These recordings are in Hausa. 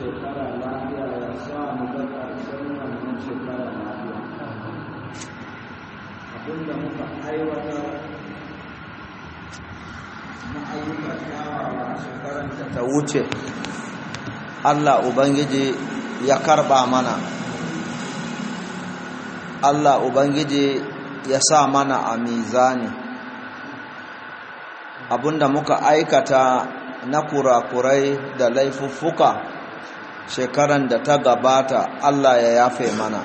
shekara lafiya ya sa mu ga ƙarshen wannan shekara lafiya abinda muka aiwatar na ayyuka kyawawa a shekarar da ta wuce Allah Ubangiji ya karba mana Allah Ubangiji ya sa mana a mizani abinda muka aikata na kurakurai da laifuffuka shekaran da ta gabata Allah ya yafe mana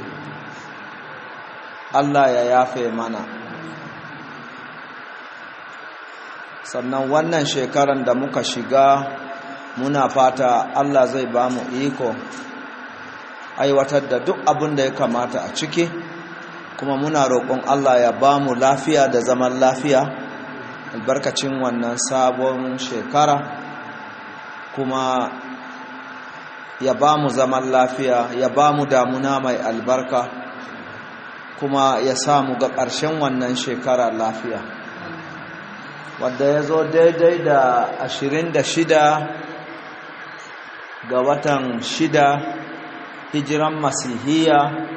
Allah ya yafe mana sannan wannan shekaran da muka shiga muna fata Allah zai ba mu iko aiwatar da duk abin da ya kamata a ciki kuma muna roƙon Allah ya ba mu lafiya da zaman lafiya albarkacin wannan sabon shekara kuma ya ba mu zaman lafiya ya ba mu damuna mai albarka kuma ya samu ga ƙarshen wannan shekara lafiya wadda ya zo daidai da ashirin da shida ga watan shida hijiran masihiya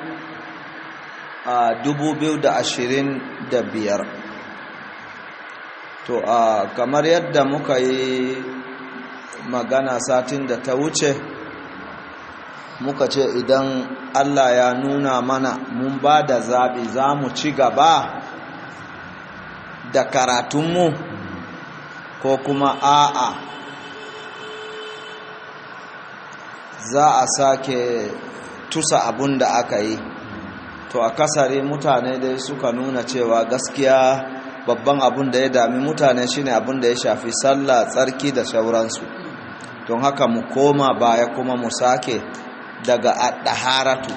a dubu biyu da ashirin da biyar to a kamar yadda muka yi magana satin da ta wuce muka ce idan allah ya nuna mana mun ba da zaɓi za mu ci gaba da karatunmu ko kuma a'a za a sake tusa abun da aka yi to a kasare mutane dai suka nuna cewa gaskiya babban abun da ya dami mutane shine abun da ya shafi sallah tsarki da shauransu don haka mu koma baya kuma mu sake daga addaharatu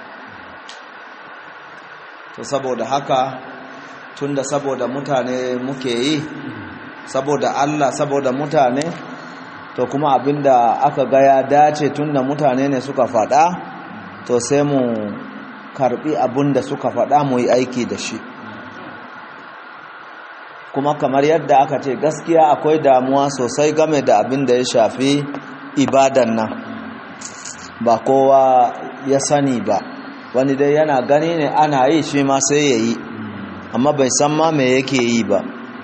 to saboda haka tunda saboda mutane muke yi saboda Allah saboda mutane to kuma abinda aka ga ya dace tunda mutane ne suka faɗa to sai mu karbi abinda suka faɗa mu yi aiki da shi kuma kamar yadda aka ce gaskiya akwai damuwa sosai game da abin da ya shafi ibadan nan ba kowa ya sani ba wani dai yana gani ne ana yi shi ma sai ya yi amma bai san ma me yake yi ba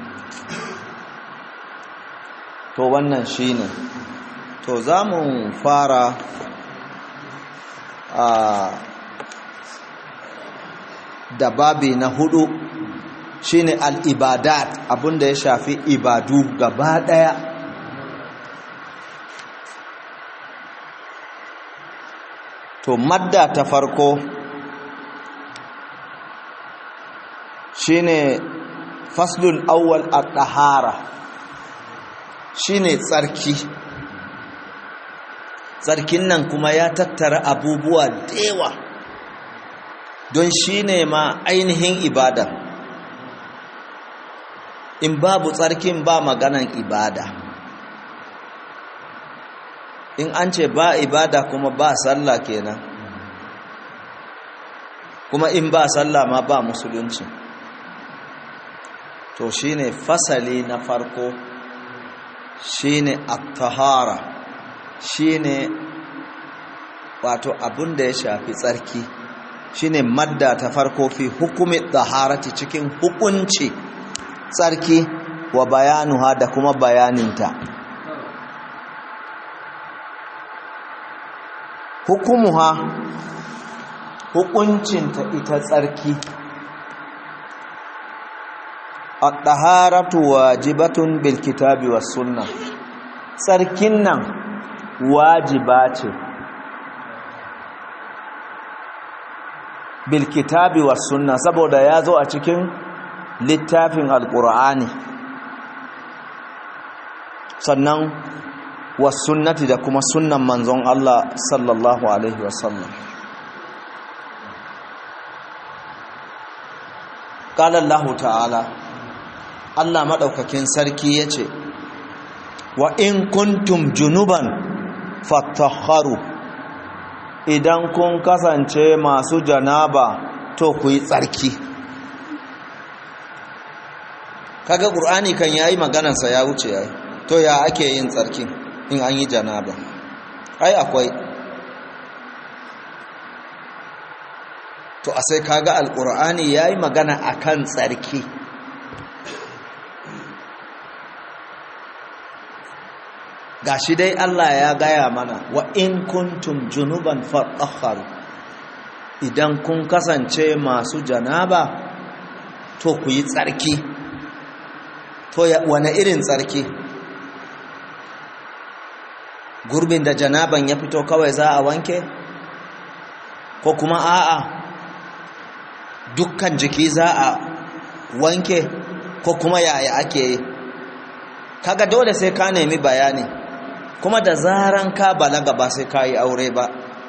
to wannan shi ne to za mu fara a da babi na hudu shine al-ibadat abinda ya shafi ibadu gaba daya to madda ta farko shine faslul awwal at-tahara shine tsarki tsarkin nan kuma ya tattara abubuwa dewa don shine ma ainihin ibada in babu tsarkin ba maganan ibada in an ce ba ibada kuma ba sallah kenan kuma in ba sallah ma ba musulunci to shine fasali na farko shine at-tahara shine wato abun da ya shafi tsarki shine madda ta farko fi hukumi taharati cikin hukunci tsarki wa bayanuha da kuma bayaninta hukumuha hukuncinta ita tsarki at-taharatu wajibatun bil kitabi was sunnah tsarkin nan wajiba ce bil kitabi was sunnah saboda ya zo a cikin littafin alqur'ani sannan was sunnati da kuma sunnan manzon Allah sallallahu alaihi wasallam qala Allah ta'ala Allah madaukakin sarki yace wa in kuntum junuban fatahharu idan kun kasance masu janaba to ku yi tsarki kaga qur'ani kan yayi maganarsa ya wuce yayi to ya ake yin tsarki in an yi janaba ai akwai to a sai kaga alkur'ani yayi magana akan tsarki gashi dai Allah ya gaya mana wa in kuntum junuban fatahharu idan kun kasance masu janaba to ku yi tsarki to wane irin tsarki gurbin da janaban ya fito kawai za a wanke ko kuma a'a dukkan jiki za a wanke ko kuma yaya ake yi kaga dole sai ka nemi bayani kuma da zaran ka balaga ba sai ka yi aure ba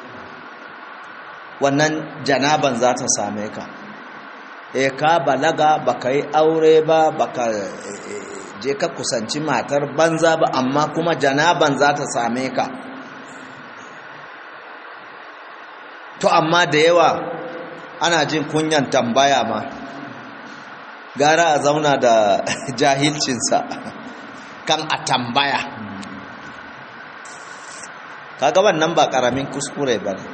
wannan janaban za ta same ka e ka balaga baka yi aure ba baka je ka kusanci matar banza ba amma kuma janaban za ta same ka to amma da yawa ana jin kunyan tambaya ma gara a zauna da jahilcinsa kan a tambaya kaga wannan ba karamin kuskure ba ne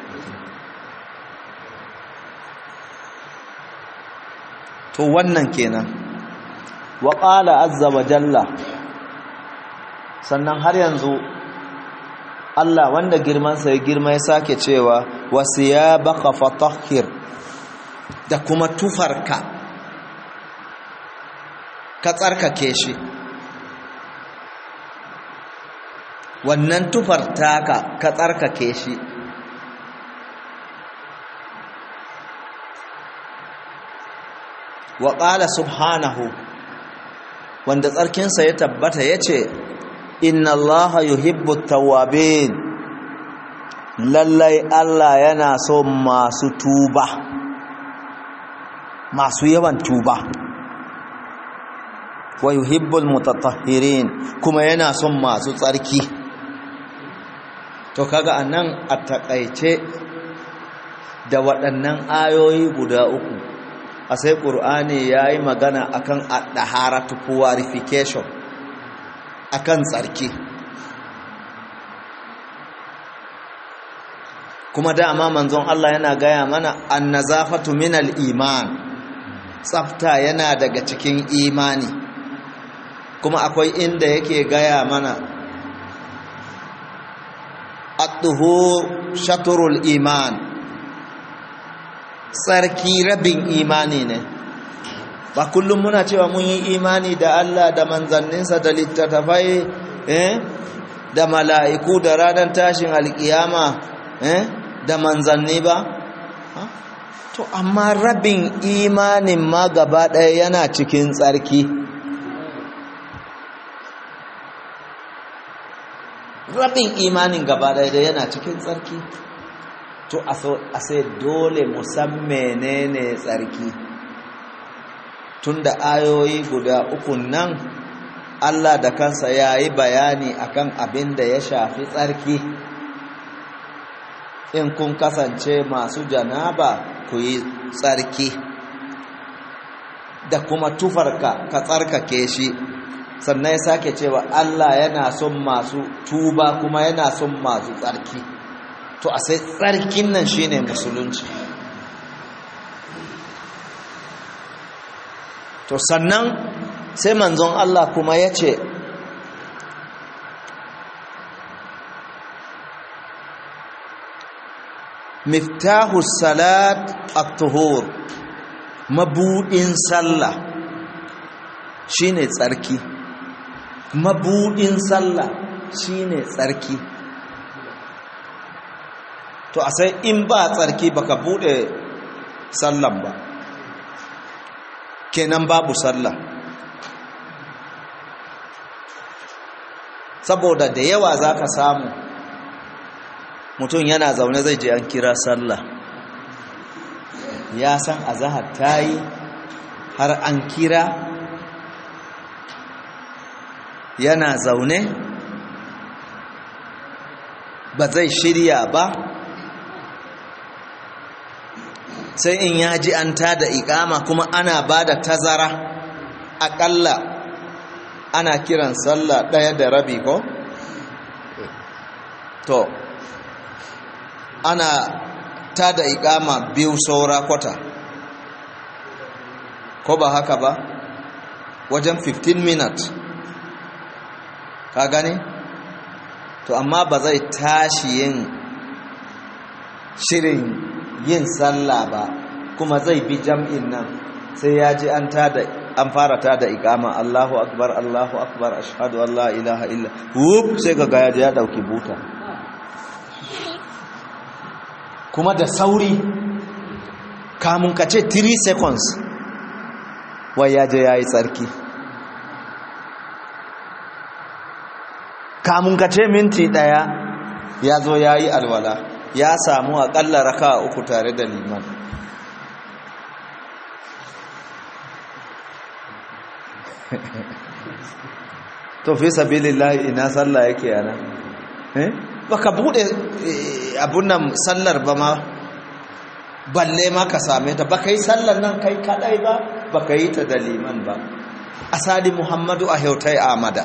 to wannan kenan wa qala azza wa jalla sannan har yanzu Allah wanda girmansa ya girma ya sake cewa wasiyabaka fatahhir da kuma tufarka ka tsarkake shi wannan tufar taka ka tsarkake shi wa ƙala subhanahu wanda tsarkinsa ya tabbata ya ce inna allaha yuhibbu tawwabin lallai allah yana so masu tuba masu yawan tuba wa yuhibbul mutatahhirin kuma yana son masu tsarki to kaga anan a takaice da waɗannan ayoyi guda uku a sai ƙur'ani ya yi magana akan ɗaharatu purification akan tsarki kuma dama manzon Allah yana gaya mana annazafatu minal iman tsafta yana daga cikin imani kuma akwai inda yake gaya mana at-tuhur shatrul iman tsarki rabin imani ne ba kullum muna cewa mun yi imani da Allah da manzanninsa da littattafai eh da mala'iku da ranar tashin alkiyama eh da manzanni ba to amma rabin imanin ma gaba ɗaya yana cikin tsarki rabin imanin gaba ɗaya yana cikin tsarki to a sai dole musamman menene tsarki tunda ayoyi guda uku nan Allah da kansa ya yi bayani akan abin da ya shafi tsarki in kun kasance masu janaba ku yi tsarki da kuma tufarka ka tsarkake shi sannan ya sake cewa Allah yana son masu tuba kuma yana son masu tsarki to a sai tsarkin nan shine musulunci to sannan sai manzon Allah kuma ya ce miftahu salat at-tuhur mabudin sallah shine tsarki mabudin sallah shine tsarki to a sai in ba tsarki baka bude sallan ba kenan babu sallah saboda da yawa zaka samu mutum yana zaune zai je an kira sallah ya san azahar tayi har an kira yana zaune ba zai shirya ba sai in ya ji an tada ikama kuma ana ba da tazara aƙalla ana kiran sallah ɗaya da rabi ko? to ana ta da ikama biyu saura kwata ko ba haka ba wajen 15 minutes ka gane to amma ba zai tashi yin shirin yin sallah ba kuma zai bi jam'in nan sai ya ji an tada an fara tada ikama Allahu akbar Allahu akbar ashhadu an la ilaha illa whoop sai ga ya ya dauki buta kuma da sauri kamun ka ce 3 seconds wai ya je yayi tsarki kamun ka ce minti daya ya zo yayi alwala ya samu akalla raka uku tare da liman to fi sabilillahi ina sallah yake yana eh baka bude abun nan sallar ba ma balle ma ka same ta baka yi sallar nan kai kadai ba baka yi ta da liman ba asali muhammadu a hautai amada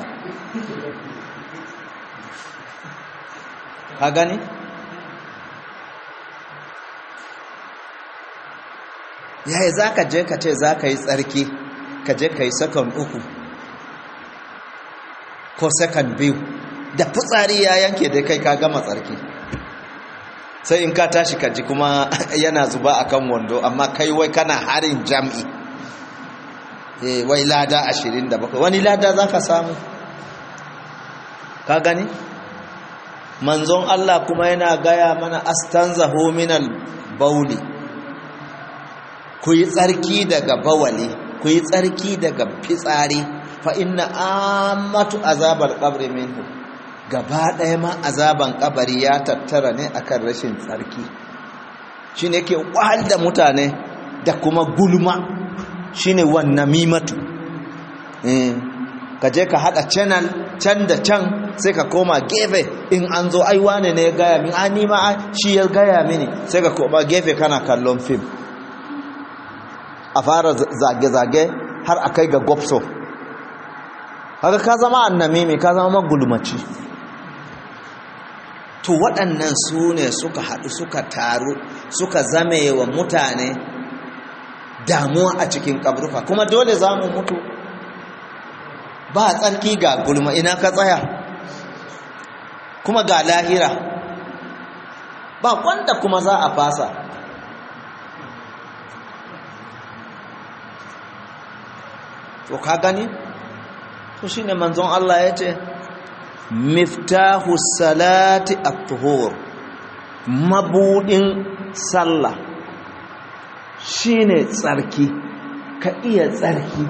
ka gani yaya za ka je ka ce za ka yi tsarki ka je ka yi sakon uku ko sakon biyu da fitsari ya yanke dai kai ka gama tsarki sai in ka tashi ka ji kuma yana zuba a kan wando amma kai wai kana harin jam'i wai lada ashirin da bakwai wani lada za ka samu ka gani manzon Allah kuma yana gaya mana astanzahu minal bauli ku yi tsarki daga bawali ku yi tsarki daga fitsari fa inna ammatu azabar qabri minhu gaba ɗaya ma azaban kabari ya tattara ne akan rashin tsarki shine yake wahal da mutane da kuma gulma shine wannan mimatu eh ka je ka hada channel can da can sai ka koma gefe in an zo ai wane ne ya gaya min a nima shi ya gaya mini sai ka koma gefe kana kallon fim a fara zage-zage har a kai ga gopso haka ka zama annamimi ka zama magulmaci to waɗannan su ne suka haɗu suka taru suka zame wa mutane damuwa a cikin ƙabruka kuma dole za mu mutu ba tsarki ga gulma ina ka tsaya kuma ga lahira ba wanda kuma za a fasa to ka gani to shine manzon Allah ya ce miftahu salati at-tuhur mabudin sallah shine tsarki ka iya tsarki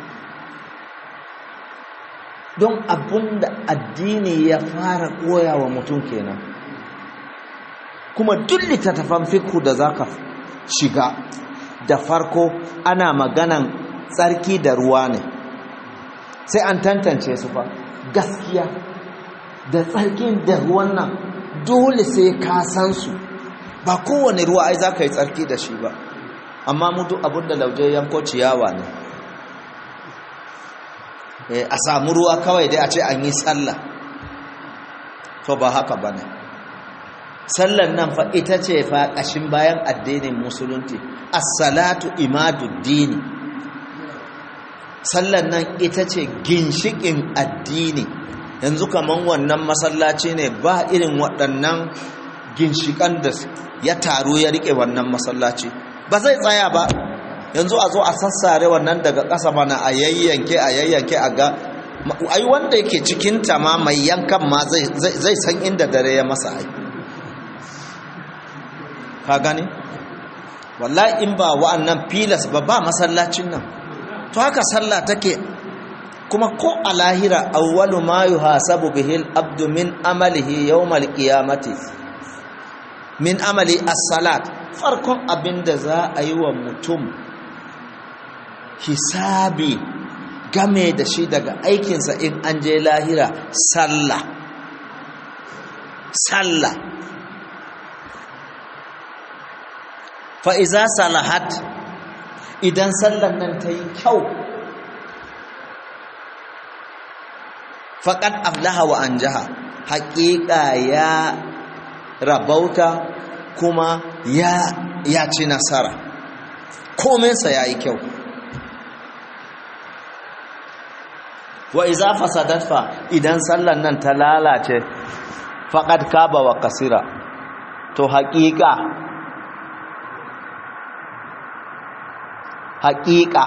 don abunda addini ya fara koya wa mutum kenan kuma duk littattafan fikhu da zaka shiga da farko ana maganan tsarki da ruwa ne sai an tantance su fa gaskiya da tsarkin da ruwan nan dole sai ka san su ba kowane ruwa ai za ka yi tsarki da shi ba amma mutu abin da lauje yanko ciyawa ne a samu ruwa kawai dai a ce an yi sallah to ba haka ba ne sallan nan fa ita ce fa ƙashin bayan addinin musulunci as-salatu imaduddini sallan nan ita ce ginshikin addini yanzu kaman wannan masallaci ne ba irin waɗannan ginshikan da ya taru ya rike wannan masallaci ba zai tsaya ba yanzu a zo a sassare wannan daga ƙasa mana a yayyanke a yayyanke a ga ai wanda yake cikin ta ma mai yankan ma zai san inda dare ya masa ai ka gani wallahi in ba wa'annan filas ba ba masallacin nan to haka sallah take kuma ko a lahira awwalu ma yuhasabu bihi al-abdu min amalihi yawm al-qiyamati min amali as-salat farkon abinda za a yi wa mutum hisabi game da shi daga aikinsa in an je lahira sallah sallah fa iza salahat idan sallan nan ta yi kyau faƙad aflaha wa an jaha haƙiƙa ya rabauta kuma ya, ya ci nasara komensa ya yi kyau wa iza fasadat fa idan sallan nan ta lalace faqad kaba wa kasira to haƙiƙa haƙiƙa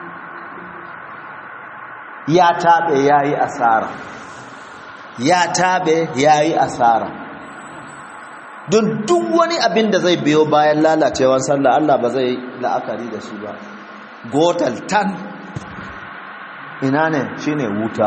ya taɓe ya yi asara ya taɓe ya yi asara don duk wani abin da zai biyo bayan lalacewar sallah Allah ba zai la'akari da shi ba gotal tan ina ne shine wuta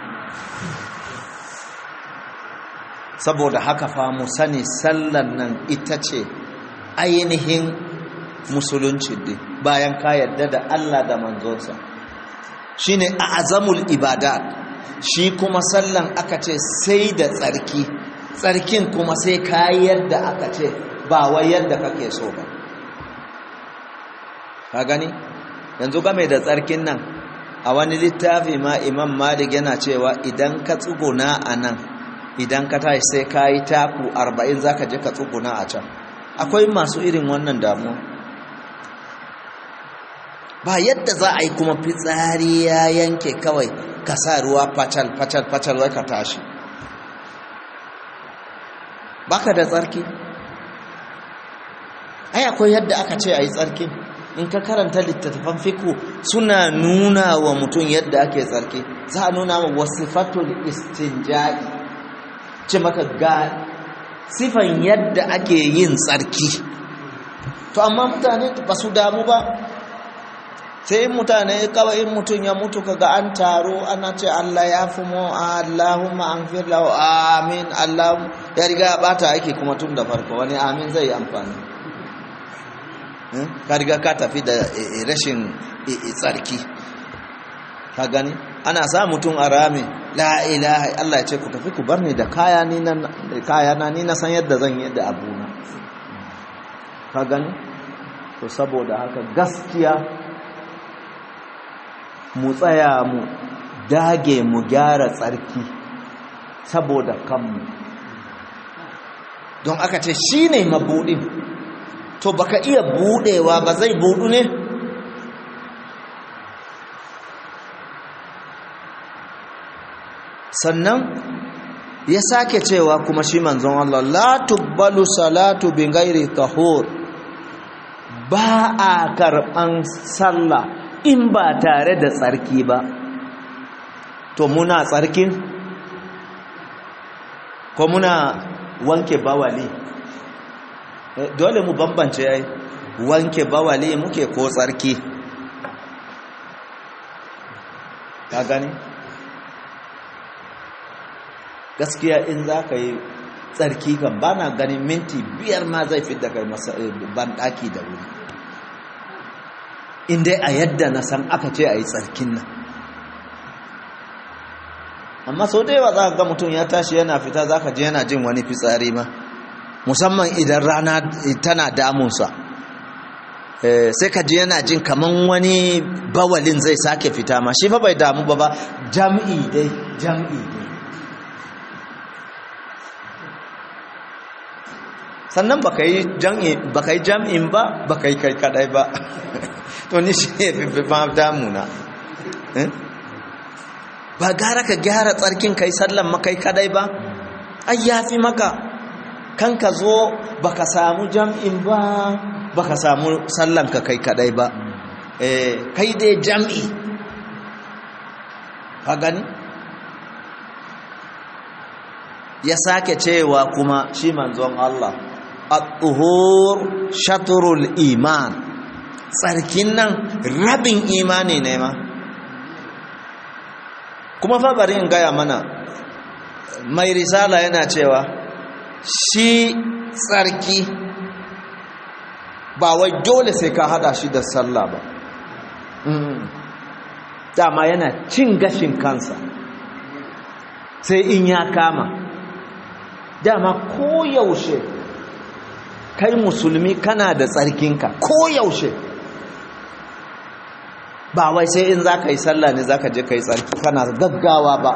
saboda haka fa mu sani sallan nan ita ce ainihin musulunci din bayan ka yarda da Allah da manzonsa shine azamul ibadat shi kuma sallan aka ce sai da tsarki tsarkin kuma sai ka yadda aka ce ba wai yadda kake so ba ka gani yanzu game da tsarkin nan a wani littafi ma imam malik yana cewa idan ka tsuguna a nan idan ka tashi sai ka yi taku arba'in za ka je ka tsuguna a can akwai masu irin wannan damuwa ba yadda za a yi kuma fitsari ya yanke kawai ka sa ruwa facal facal facal wai ka tashi baka da tsarki ai akwai yadda aka ce a yi tsarki in ka karanta littattafan fiku suna nuna wa mutum yadda ake tsarki za a nuna wa wasifatul istinja'i ce maka ga sifan yadda ake yin tsarki to amma mutane ba su damu ba sai mutane kawai in mutum ya mutu kaga an taro ana ce Allah ya fi mu Allahumma anfir lahu amin Allah ya riga ya bata aiki kuma tun da farko wani amin zai yi amfani ka riga ka tafi da rashin tsarki ka gani ana sa mutum a rami la ilaha Allah ya ce ku tafi ku bar ni da kaya ni na kaya na ni na san yadda zan yi da abuna ka gani to saboda haka gaskiya mu tsaya mu dage mu gyara tsarki saboda kanmu don aka ce shi ne mabuɗin to baka iya buɗewa ba zai buɗu ne sannan ya sake cewa kuma shi manzon Allah la tubbalu salatu bin gairi tahur ba a karɓan sallah in ba tare da tsarki ba to muna tsarkin ko muna wanke bawali dole mu bambance ai wanke bawali muke ko tsarki ka gani gaskiya in za ka yi tsarki kan ba na ganin minti biyar ma zai fi da kai banɗaki da wuri in dai a yadda na san aka ce a yi tsarkin nan amma sau da yawa za ka ga mutum ya tashi yana fita za ka je yana jin wani fitsari ma musamman idan rana tana damunsa sai ka ji yana jin kaman wani bawalin zai sake fita ma shi fa bai damu ba ba jam'i dai jam'i dai sannan baka yi jam'in ba baka yi kai kadai ba to ni shi ne fi ma damuna ba gara ka gyara tsarkin kai sallan makai kadai ba ai ya fi maka kan ka zo baka samu jam'in ba baka samu sallan ka kai kadai ba kai dai jam'i ka gani ya sake cewa kuma shi manzon Allah at-tuhur shatrul iman tsarkin nan rabin imani ne ma kuma fa bari in gaya mana mai risala yana cewa shi tsarki ba wai dole sai ka hada shi da sallah ba dama yana cin gashin kansa sai in ya kama dama koyaushe kai musulmi kana da tsarkinka koyaushe ba wai sai in za ka yi sallah ne za ka je ka yi tsarki kana gaggawa ba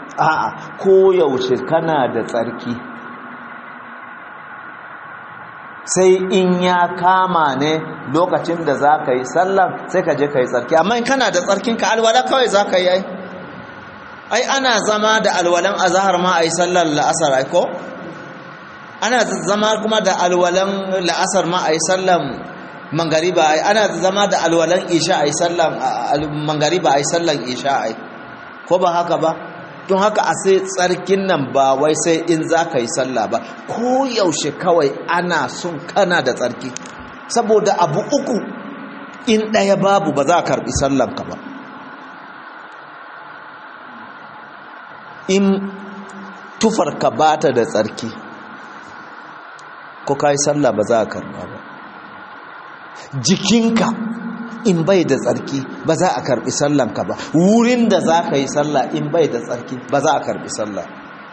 a'a koyaushe kana da tsarki sai in ya kama ne lokacin da za ka yi sallan sai ka je ka yi tsarki amma in kana da tsarkinka alwala kawai za ka yi ai ai ana zama da alwalan azahar ma a yi sallar la'asar ai ko ana zama kuma da alwalan la'asar ma a yi sallan mangariba ai ana zama da alwalan isha a yi sallan mangariba a yi sallan isha ai ko ba haka ba don haka a sai tsarkin nan ba wai sai in za ka yi sallah ba ko yaushe kawai ana son kana da tsarki saboda abu uku in ɗaya babu ba za a karɓi sallanka ba in tufarka ba ta da tsarki ko ka yi sallah ba za a karɓa ba jikinka in bai da tsarki ba za a karbi sallanka ba wurin da za ka yi sallah in bai da tsarki ba za a karbi sallah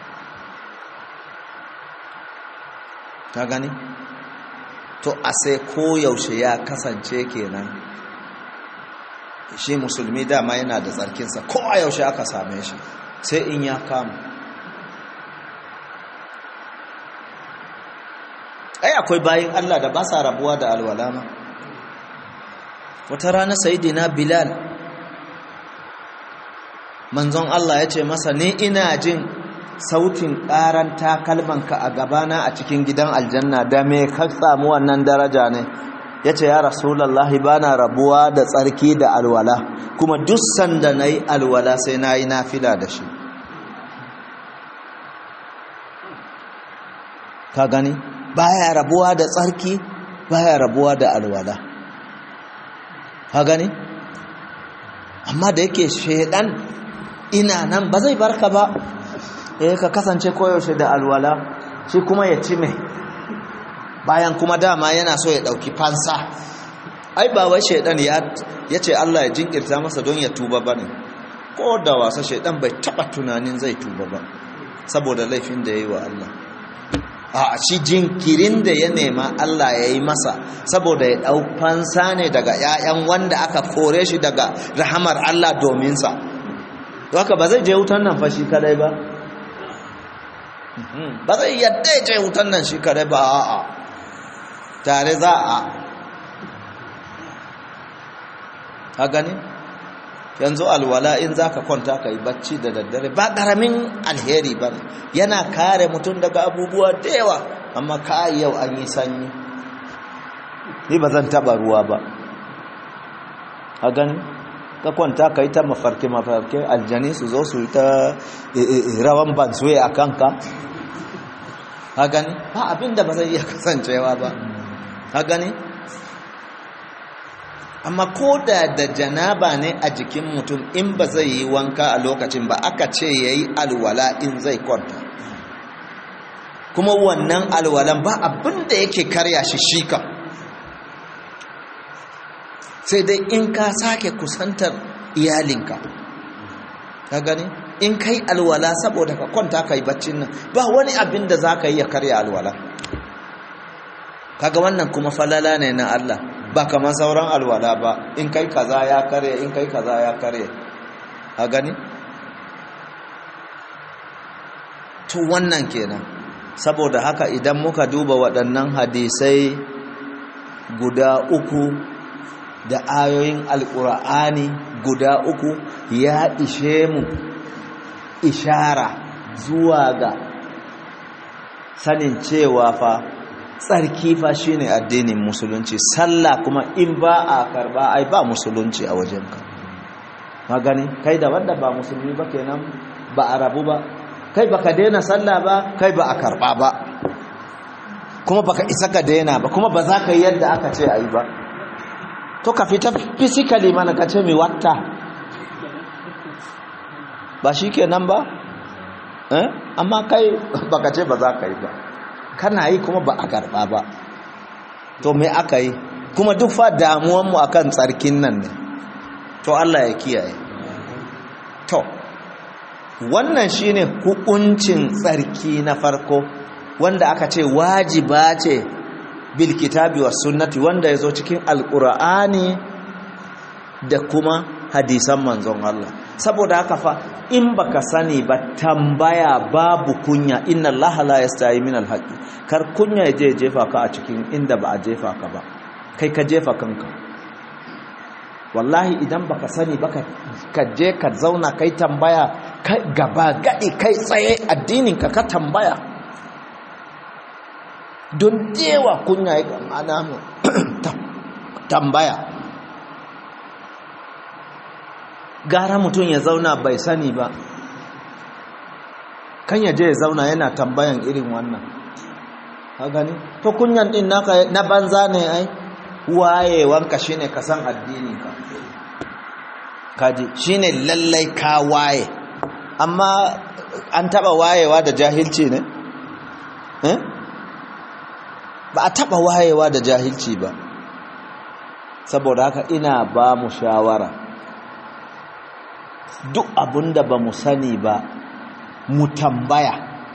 ka gani to a sai koyaushe ya kasance kenan shi musulmi dama yana da tsarkinsa ko a yaushe aka same shi sai in ya kama ai akwai bayin allah da ba sa rabuwa da alwalama wata rana sayidina bilal manzon Allah ya ce masa ni ina jin sautin ƙaran takalmanka a gabana a cikin gidan aljanna da me ka samu wannan daraja ne ya ce ya rasulallah ba na rabuwa da tsarki da alwala kuma duk sanda na yi alwala sai na yi nafila da shi ka gani baya rabuwa da tsarki baya rabuwa da alwala ka gani amma da yake shaidan ina nan ba zai barka ba eh ka kasance koyaushe da alwala shi kuma ya ci mai bayan kuma dama yana so ya dauki fansa ai ba wai shaidan ya ce Allah ya jinkirta masa don ya tuba bane ko da wasa shaidan bai taba tunanin zai tuba ba saboda laifin da yayi wa Allah a shi jinkirin da ya nema Allah ya yi masa saboda ya ɗau fansa ne daga ‘ya'yan wanda aka kore shi daga rahamar Allah dominsa haka ba zai je wutan nan fa shi kadai ba ba zai yadda ya je wutan nan shi kadai ba a'a tare za a a gani yanzu alwala in za ka kwanta ka yi bacci da daddare ba ƙaramin alheri ba ne yana kare mutum daga abubuwa da yawa amma ka yau an yi sanyi ni ba zan taɓa ruwa ba a gani ka kwanta ka yi ta mafarki-mafarki aljani su zo su yi ta rawan bansuwe a kanka a gani ba abin da ba zai iya kasancewa ba a gani amma ko da da janaba ne a jikin mutum in ba zai yi wanka a lokacin ba aka ce ya yi alwala in zai kwanta kuma wannan alwalan ba abin da yake karya shi shika sai dai in ka sake kusantar iyalinka ka gani in kai alwala saboda ka kwanta ka yi baccin nan ba wani abin da za ka yi ya karya alwala kaga wannan kuma falala ne na Allah ba kamar sauran alwala ba in kai kaza ya kare in kai kaza ya kare a gani to wannan kenan saboda haka idan muka duba waɗannan hadisai guda uku da ayoyin alƙur'ani guda uku ya ishe mu ishara zuwa ga sanin cewa fa tsarki fa shine addinin musulunci sallah kuma in ba a karba ai ba musulunci a wajenka magani kai da wanda ba musulmi ba kenan ba a rabu ba kai baka daina sallah ba kai ba a karba ba kuma baka isa ka daina ba kuma ba za ka yi yadda aka ce ayi ba to ka fita physically mana ka ce mi watta ba shi kenan ba eh amma kai baka ce ba za ka yi ba kana yi kuma ba a karɓa ba to me aka yi kuma duk fa damuwanmu akan tsarkin nan ne to Allah ya kiyaye to wannan shine hukuncin tsarki na farko wanda aka ce wajiba ce bil kitabi was sunnati wanda yazo cikin alqur'ani da kuma hadisan manzon Allah saboda haka fa in baka sani ba tambaya babu kunya inna allaha la yastahi min alhaqi kar kunya ya je jefa ka a cikin inda ba a jefa ka ba kai ka jefa kanka wallahi idan baka sani ba ka je ka zauna kai tambaya kai gaba gadi kai tsaye addinin ka ka tambaya don dewa kunya ya ana mu tambaya gara mutum ya zauna bai sani ba kan ya je ya zauna yana tambayan irin wannan ka gani to kunyan din naka na banza ne ai wayewanka shine ka san addininka kaji shine lallai ka waye amma an taba wayewa da jahilci ne eh ba a taba wayewa da jahilci ba saboda haka ina ba mu shawara duk abinda ba mu sani ba mu tambaya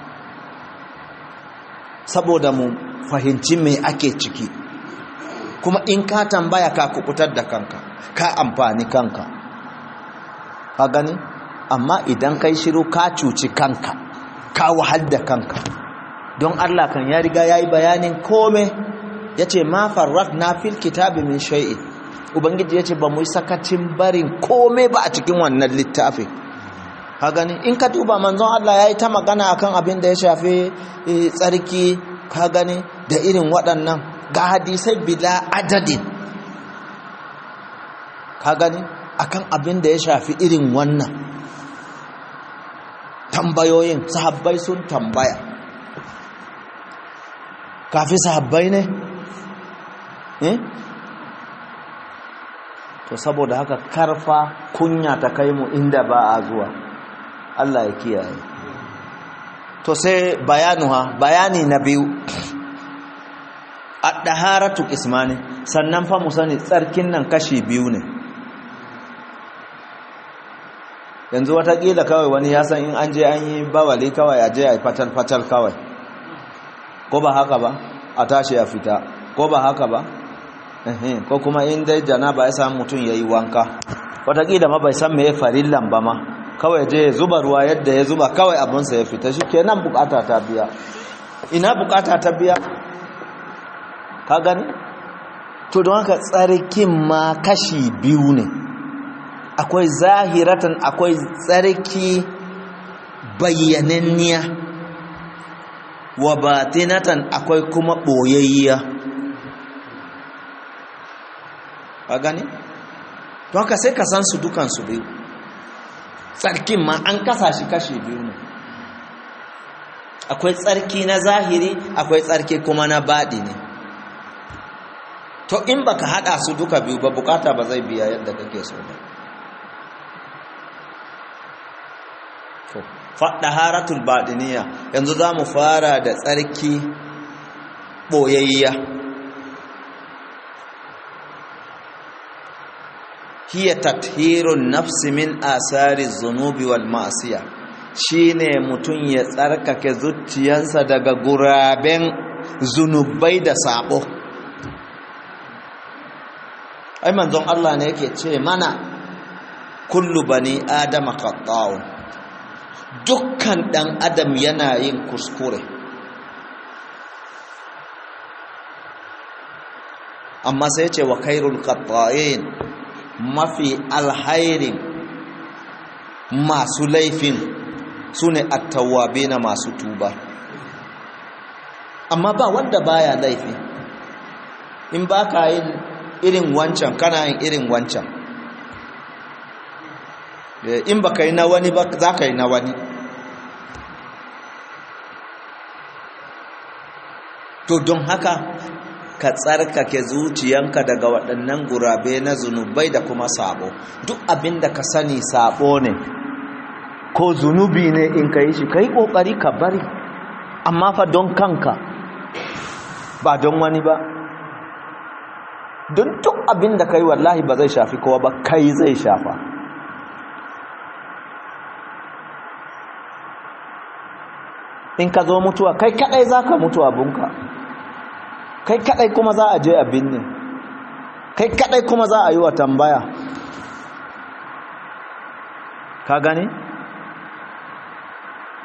saboda mu fahimci me ake ciki kuma in ka tambaya ka kubutar da kanka ka amfani kanka ka gani amma idan kai shiru ka cuci kanka ka wahal da kanka don Allah kan ya riga yayi bayanin kome yace ma farratna fil kitabi min shay'in ubangiji yace ba mu yi sakacin barin kome ba a cikin wannan littafin ka gani in ka duba manzon Allah yayi ta magana akan abin da ya shafi tsarki ka gani da irin waɗannan ga hadisai bila adadin ka gani akan abin da ya shafi irin wannan tambayoyin sahabbai sun tambaya kafi sahabbai ne eh to saboda haka karfa kunya ta kai mu inda ba a zuwa Allah ya kiyaye to sai bayanuha bayani na biyu ad-daharatu ismani sannan fa mu sani tsarkin nan kashi biyu ne yanzu watakila kawai wani ya san in an je an yi bawali kawai a je a yi fatal-fatal kawai ko ba haka ba a tashi ya fita ko ba haka ba ko kuma in dai janaba ya samu mutum ya yi wanka watakila ma bai san me ya farillan ba ma kawai je ya zuba ruwa yadda ya zuba kawai abinsa ya fita shi kenan bukata ta biya ina bukata ta biya ka gani to don haka tsarkin ma kashi biyu ne akwai zahiratan akwai tsarki bayyananniya wa batinatan akwai kuma boyayya ka gani to haka sai ka san su dukan su biyu tsarkin ma an kasa shi kashi biyu ne akwai tsarki na zahiri akwai tsarki kuma na baɗi ne to in baka hada su duka biyu ba bukata ba zai biya yadda kake so ba to haratul baɗiniya yanzu za mu fara da tsarki ɓoyayya hiya tathirun nafsi min asari zunubi wal ma'asiya shine mutum ya tsarkake zuciyansa daga guraben zunubai da sabo ai manzon Allah ne yake ce mana kullu bani adama khata'un dukkan dan adam yana yin kuskure amma sai ce wa khairul khata'in mafi alhairin masu laifin su ne attawabe na masu tuba amma ba wanda baya laifi in ba ka yin irin wancan kana yin irin wancan in ba ka yi na wani ba za ka yi na wani to don haka ka tsarkake zuciyanka daga waɗannan gurabe na zunubai da kuma sabo duk abin da ka sani sabo ne ko zunubi ne in ka yi shi ka yi ƙoƙari ka bari amma fa don kanka ba don wani ba don duk abin da ka yi wallahi ba zai shafi kowa ba kai zai shafa in ka zo mutuwa kai kadai za ka mutu abunka kai kadai kuma za a je a binne kai kadai kuma za a yi wa tambaya ka gani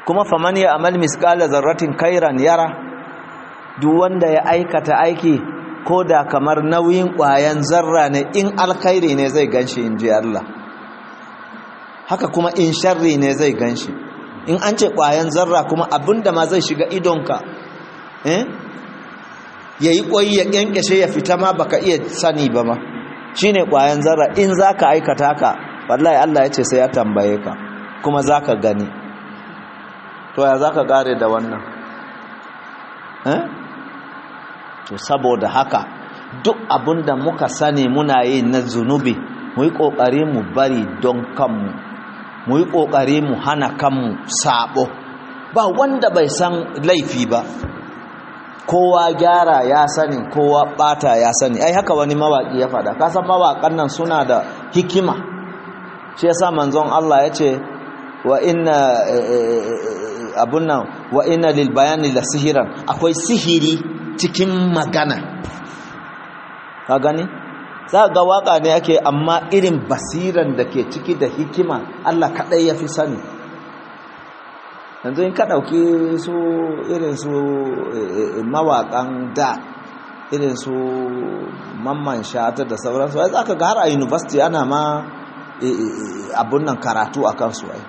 kuma faman ya amal misqala zarratin kairan yara duk wanda ya aikata aiki ko da kamar nauyin ƙwayan zarra ne in alkhairi ne zai ganshi in ji Allah haka kuma in sharri ne zai ganshi in an ce ƙwayan zarra kuma abinda ma zai shiga idonka eh ya yi ƙwai ya ƙyanƙyashe ya fita ma baka iya sani ba ma shi ne ƙwayan zarra in za ka aikata ka wallahi Allah ya ce sai ya tambaye ka kuma za ka gani to ya za ka ƙare da wannan eh to saboda haka duk abinda muka sani muna yi na zunubi mu yi ƙoƙari mu bari don kanmu mu yi ƙoƙari mu hana kanmu sabo ba wanda bai san laifi ba kowa gyara ya sani kowa bata ya sani ai haka wani mawaki ya fada kasan mawakan nan suna da hikima shi yasa manzon Allah ya ce wa inna abun nan wa inna lil bayani la sihiran akwai sihiri cikin magana ka gani za ga waka ne ake amma irin basiran da ke ciki da hikima Allah kadai ya fi sani yanzu in ka ɗauki su irin su mawaƙan da irin su mamman shata da sauransu ai za ka ga har a university ana ma abun nan karatu a kansu ai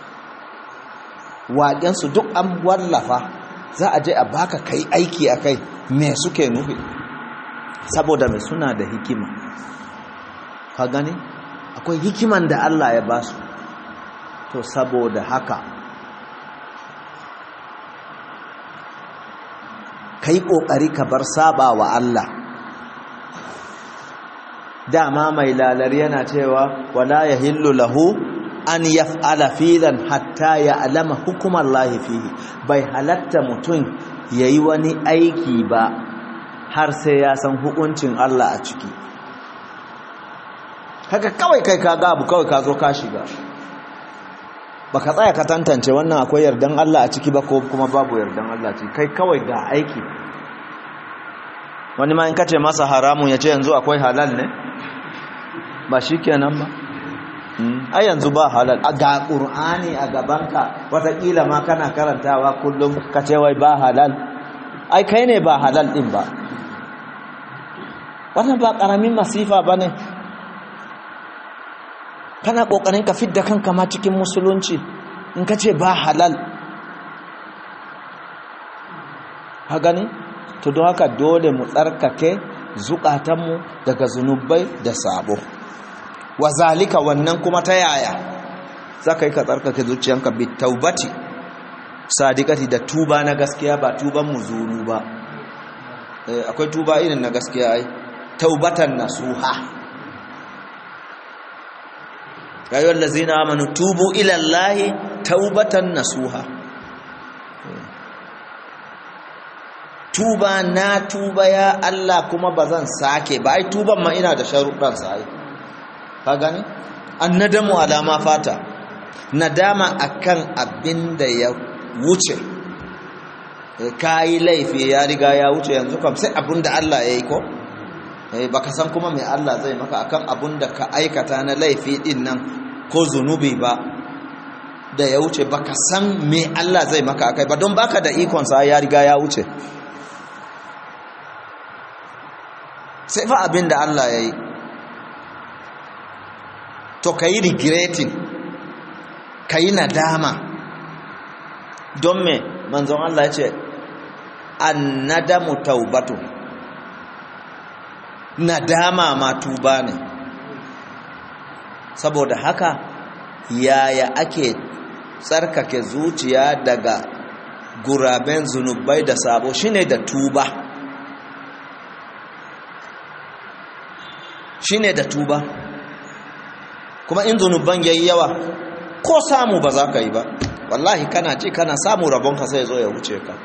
waƙensu duk an wallafa za a je a baka kai aiki a kai me suke nufi saboda mai suna da hikima ka gani akwai hikiman da Allah ya ba su to saboda haka ka yi ƙoƙari ka bar saba wa Allah dama mai lalar yana cewa wala ya hillu lahu an yaf'ala filan hatta ya alama hukumar lahi fihi bai halatta mutum ya yi wani aiki ba har sai ya san hukuncin Allah a ciki haka kawai kai ka gabu kawai ka zo ka shiga baka tsaya ka tantance wannan akwai yardan Allah a ciki ba ko kuma babu yardan Allah a ciki kai kawai ga aiki wani ma in kace masa haramun ya ce yanzu akwai halal ne ba shi kenan ba ai yanzu ba halal ga ƙur'ani a gabanka watakila ma kana karantawa kullum ka ce wai ba halal ai kai ne ba halal ɗin ba wannan ba ƙaramin masifa ba ne kana ƙoƙarin ka fidda kanka ma cikin musulunci in ka ce ba halal ha gani to don haka dole mu tsarkake zukatanmu daga zunubai da sabo wa zalika wannan kuma ta yaya za ka yi ka tsarkake zuciyanka bi taubati sadikati da tuba na gaskiya ba tuban muzuru ba akwai tuba irin na gaskiya ai taubatan nasuha rayuwar lazina amanu tubu ilallahi taubatan nasuha tuba na tuba ya Allah kuma ba zan sake ba ai tuban ma ina da sharuɗansa ai ka gani annadamu alama fata nadama akan abin da ya wuce ka yi laifi ya riga ya wuce yanzu kam sai abin da Allah ya yi ko baka san kuma mai Allah zai maka akan abin da ka aikata na laifi din nan ko zunubi ba da ya wuce baka san me Allah zai maka akai ba don baka da ikonsa ya riga ya wuce sai fa abin da Allah ya yi to ka yi regretting ka yi nadama don me manzon Allah ya ce an nadamu taubatu nadama ma tuba ne saboda haka yaya ake tsarkake zuciya daga guraben zunubai da sabo shine da tuba shine da tuba kuma in zunuban yayi yawa ko samu ba za ka yi ba wallahi kana ce kana samu rabonka sai zo ya wuce ka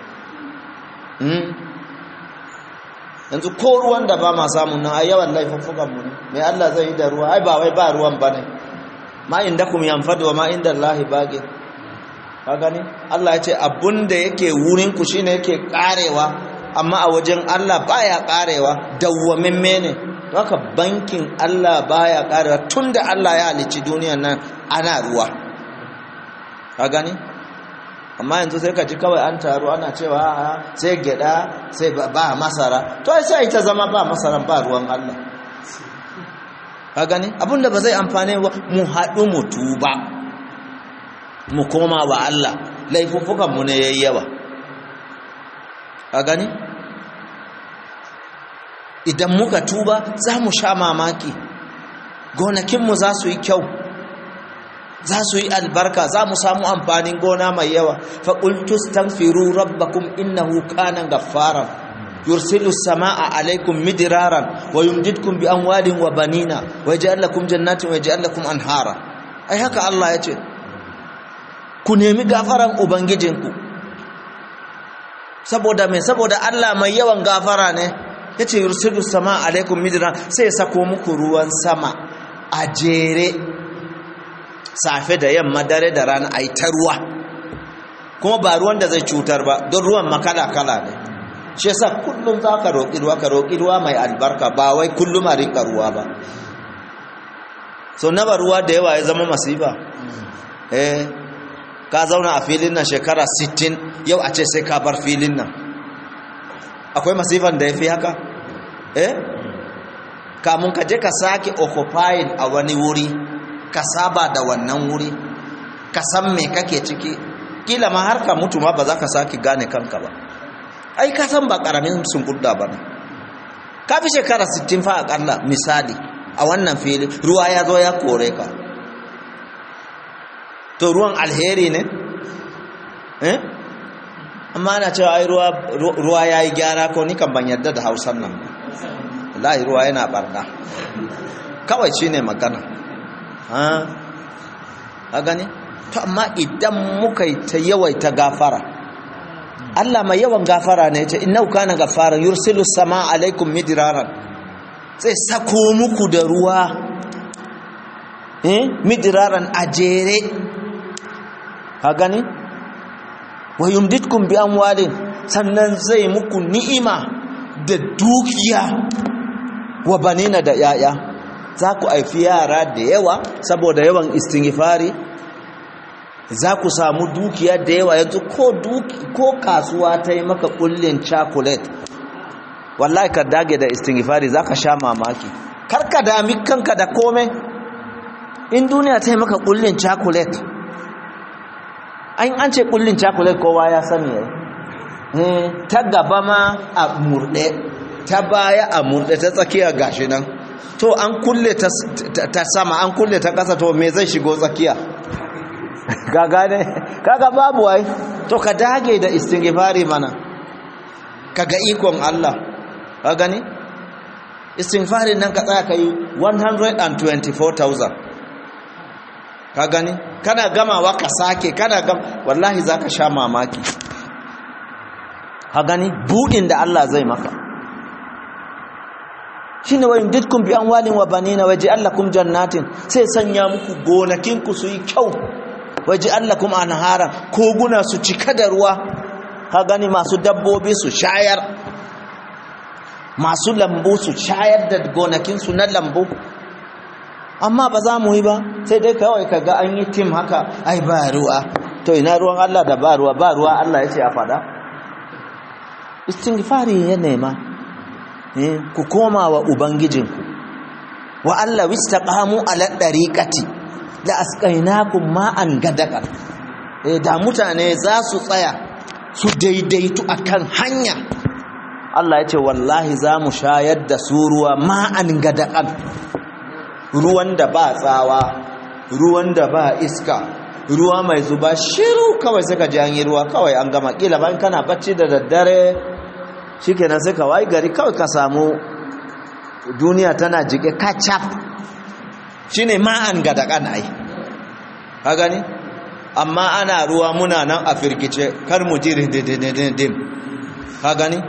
yanzu ko ruwan da ba ma samun nan a yawan laifuffukan mu mai Allah zai yi da ruwa ai ba wai ba ruwan ba ne ma inda kum yanfadu wa ma inda Allah baqi ka gani Allah ya ce abunda yake wurin ku shine yake karewa amma a wajen Allah baya karewa dawwamimme ne haka bankin Allah baya karewa tunda Allah ya halicci duniyar nan ana ruwa ka gani amma yanzu sai ka ji kawai an taru ana cewa sai gyada sai ba masara to sai ta zama ba masaran ba ruwan Allah ka gani abinda ba zai amfane ba mu haɗu mu tuba mu koma wa Allah laifuffukan mu ne yayi yawa ka gani idan muka tuba za mu sha mamaki gonakinmu za su yi kyau za su yi albarka za mu samu amfanin gona mai yawa faƙultus tanfiru rabbakum innahu kana gaffara yursilu sama'a alaikum midiraran wa yumdidkum bi amwalin wa banina wa yaj'al lakum jannatin wa yaj'al lakum anhara ai haka Allah ya ce ku nemi gafaran ubangijinku saboda mai saboda Allah mai yawan gafara ne yace yursilu sama'a alaikum midiraran sai ya sako muku ruwan sama a jere safe da yamma dare da rana a yi ta ruwa kuma ba ruwan da zai cutar ba don ruwan makala-kala ne shi yasa kullum za ka roƙi ruwa ka roƙi ruwa mai albarka ba wai kullum a rinka ruwa ba so na ruwa da yawa ya zama masifa eh ka zauna a filin nan shekara 60 yau a ce sai ka bar filin nan akwai masifan da ya fi haka eh kamun ka je ka sake occupying a wani wuri ka saba da wannan wuri ka san me kake ciki kila ma har ka mutu ma ba za ka sake gane kanka ba ai ka san ba karamin sunkurda ba ne ka fi shekara 60 fa akalla misali a wannan fili ruwa ya zo ya kore ka to ruwan alheri ne eh amma ana cewa ai ruwa ruwa yayi gyara ko ni kan ban yarda da Hausan nan wallahi ruwa yana barna kawai shine magana a gani to amma idan muka yi ta yawaita gafara Allah mai yawan gafara ne ce inna kana gafara yursilu sama alaikum midiraran zai sako muku da ruwa eh midiraran a jere ka gani wa yumditkum bi amwalin sannan zai muku ni'ima da dukiya wa banina da yaya za ku haifi yara da yawa saboda yawan istighfari za ku samu dukiya da yawa yanzu ko ko kasuwa ta yi maka kullin chocolate wallahi ka dage da istighfari za ka sha mamaki kar ka dami kanka da kome in duniya ta yi maka kullin chocolate an an ce kullin chocolate kowa ya sani yayi ta gaba ma a murde ta baya a murde ta tsakiya gashi nan to an kulle ta sama an kulle ta ƙasa to me zai shigo tsakiya gaga ne kaga babu wai to ka dage da istighfari mana kaga ikon Allah ka gani istighfari nan ka tsaya kai 124000 ka gani kana gamawa ka sake kana gam wallahi zaka sha mamaki ka gani budin da Allah zai maka shine wa yumdidkum bi amwalin wa banina waj'al lakum jannatin sai sanya muku gonakin ku su yi kyau waj'al lakum anhara koguna su cika da ruwa ka gani masu dabbobi su shayar masu lambu su shayar da gonakin su na lambu amma ba za mu yi ba sai dai kawai kaga an yi tim haka ai ba ruwa to ina ruwan Allah da ba ruwa ba ruwa Allah ya ce a fada istighfari ya nema ku koma wa ubangijinku wa Allah wistaqamu ala dariqati la asqainakum ma'an gadaqan eh da mutane za su tsaya su daidaitu akan hanya Allah ya ce wallahi za mu shayar da su ruwa ma'an gadaqan ruwan da ba tsawa ruwan da ba iska ruwa mai zuba shiru kawai suka ji an yi ruwa kawai an gama kila ban kana bacci da daddare shikenan sai ka wai gari kawai ka samu duniya tana jike kacap shine ma'an gadakan ai ka gani amma ana ruwa muna nan a firkice kar mu ji dim ka gani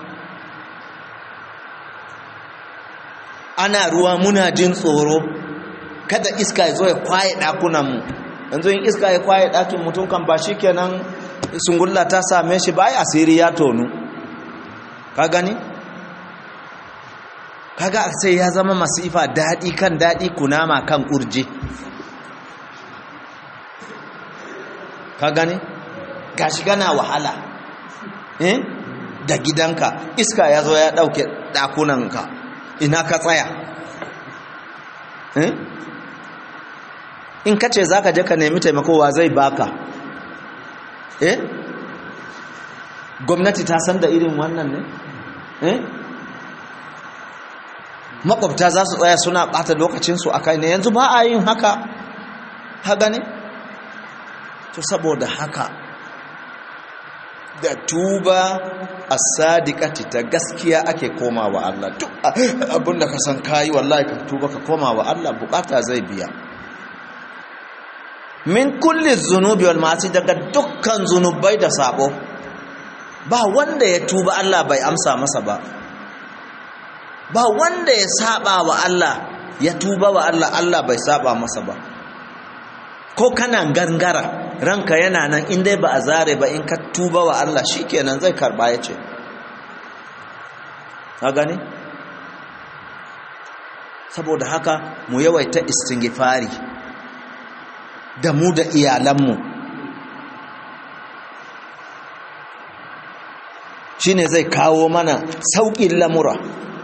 ana ruwa muna jin tsoro kada iska ya zo ya kwaye ɗakunanmu yanzu yin iska ya kwaye ɗakin mutum kan ba shi kenan sungulla ta same shi ba ya asiri ya tonu ka gani kaga sai ya zama masifa daɗi kan daɗi kunama kan ƙurji ka gani gashi gana wahala eh da gidanka iska ya zo ya ɗauke ɗakunanka ina ka tsaya eh in ka ce za ka je ka nemi taimakowa zai baka eh gwamnati ta san da irin wannan ne eh makwabta za su tsaya suna ɓata lokacinsu a kai ne yanzu ba a yin haka haka ne to saboda haka da tuba a sadiƙati ta gaskiya ake koma wa Allah duk abinda ka san kayi wallahi ka tuba ka koma wa Allah bukata zai biya min kulli zunubi wal ma'asi daga dukkan zunubai da sabo ba wanda ya tuba Allah bai amsa masa ba ba wanda ya saba wa Allah ya tuba wa Allah Allah bai saba masa ba ko kana gangara ranka yana nan in dai ba a zare ba in ka tuba wa Allah shikenan zai karba ya ce ka gani saboda haka mu yawaita istighfari da mu da iyalanmu shine zai kawo mana sauƙin lamura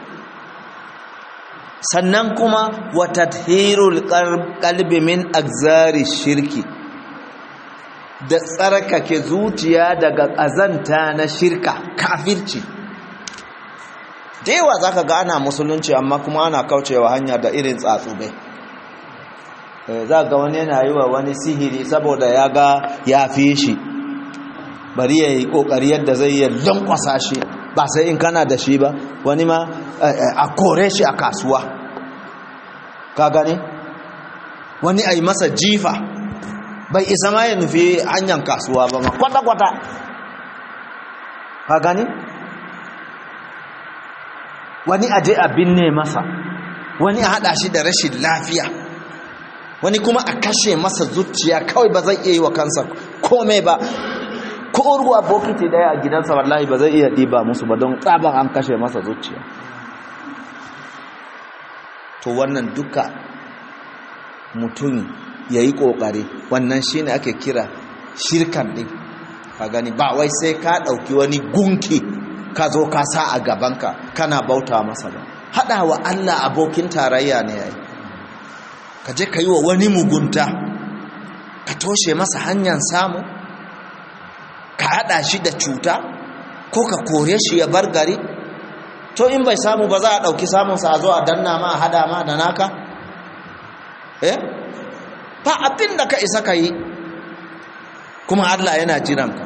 sannan kuma wa tathirul qalbi min agzari shirki da tsarkake zuciya daga ƙazanta na shirka kafirci da yawa zaka ga ana musulunci amma kuma ana kaucewa hanya da irin tsatsube za ga wani yana yi wa wani sihiri saboda ya ga ya fi shi bari ya yi ƙoƙari yadda zai yi lankwasa shi ba sai in kana da shi ba wani ma a kore shi a kasuwa ka gane wani a yi masa jifa bai isa ma ya nufi hanyar kasuwa ba ma kwata-kwata ka gane wani a je a binne masa wani a haɗa shi da rashin lafiya wani kuma a kashe masa zuciya kawai ba zai iya yi wa kansa kome ba ko ruwa bokiti daya a gidansa wallahi ba zai iya ɗiba musu ba don tsaban an kashe masa zuciya to wannan duka mutum ya yi ƙoƙari wannan shi ne ake kira shirkan ɗin ka gani ba wai sai ka ɗauki wani gunki ka zo ka sa a gabanka kana bauta masa ba haɗa wa allah abokin tarayya ne ya yi ka je ka yi wa wani mugunta ka toshe masa hanyar samu ka haɗa shi da cuta ko ka kore shi ya bar gari to in bai samu ba za a ɗauki samunsa a zo a danna ma a hada ma da naka eh ba abin da ka isa ka yi kuma allah yana jiranka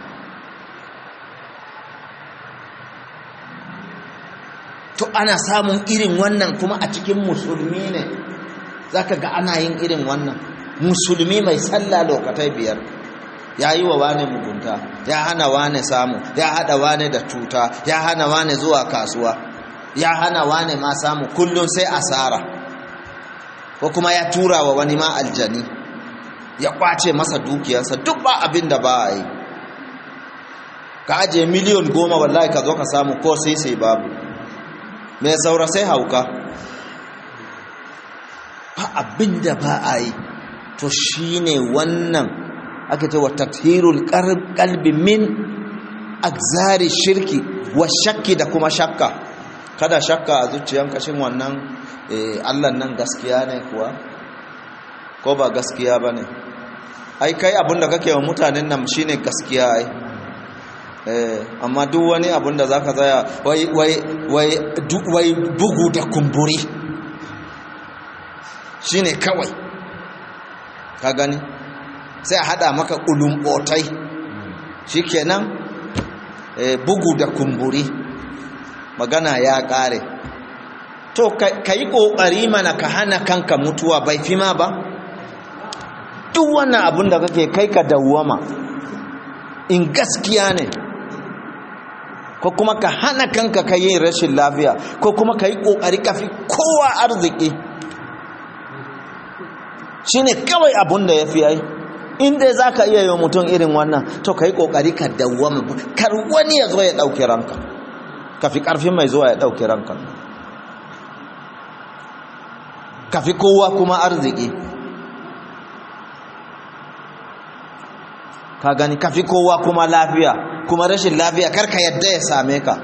to ana samun irin wannan kuma a cikin musulmi ne za ka ga ana yin irin wannan musulmi mai sallah lokatai biyar ya yi wa wane mugunta ya hana wane samu ya hada wane da cuta ya hana wane zuwa kasuwa ya hana wane ma samu kullum sai asara ko kuma ya tura wa wani ma aljani ya kwace masa dukiyarsa duk ba abin da ba a yi ka ajiye miliyon goma wallahi ka zo ka samu ko sai sai babu mai saura sai hauka ba abin da ba a yi to shine wannan aka ce wa tathirul qalbi min agzari shirki wa shakki da kuma shakka kada shakka a zuciyanka shin wannan Allah nan gaskiya ne kuwa ko ba gaskiya bane ai kai abinda kake wa mutanen nan shine gaskiya ai eh amma duk wani abinda zaka tsaya wai wai wai wai bugu da kumburi shine kawai ka gani sai a hada maka ulumbotai shikenan e, bugu da kumburi magana ya kare to ka yi kokari mana ka hana kanka mutuwa bai fi ma ba duk wannan abin da kake kai ka dawwama in gaskiya ne ko kuma ka hana kanka ka yin rashin lafiya ko kuma ka yi kokari ka fi kowa arziki shine kawai abin da ya fi ai inda za ka iya yi mutum irin wannan to ka yi ƙoƙari ka dawwama kar wani ya zo ya ɗauki ranka ka fi ƙarfin mai zuwa ya ɗauki ranka ka fi kowa kuma arziki ka gani ka fi kowa kuma lafiya kuma rashin lafiya karka yadda ya same ka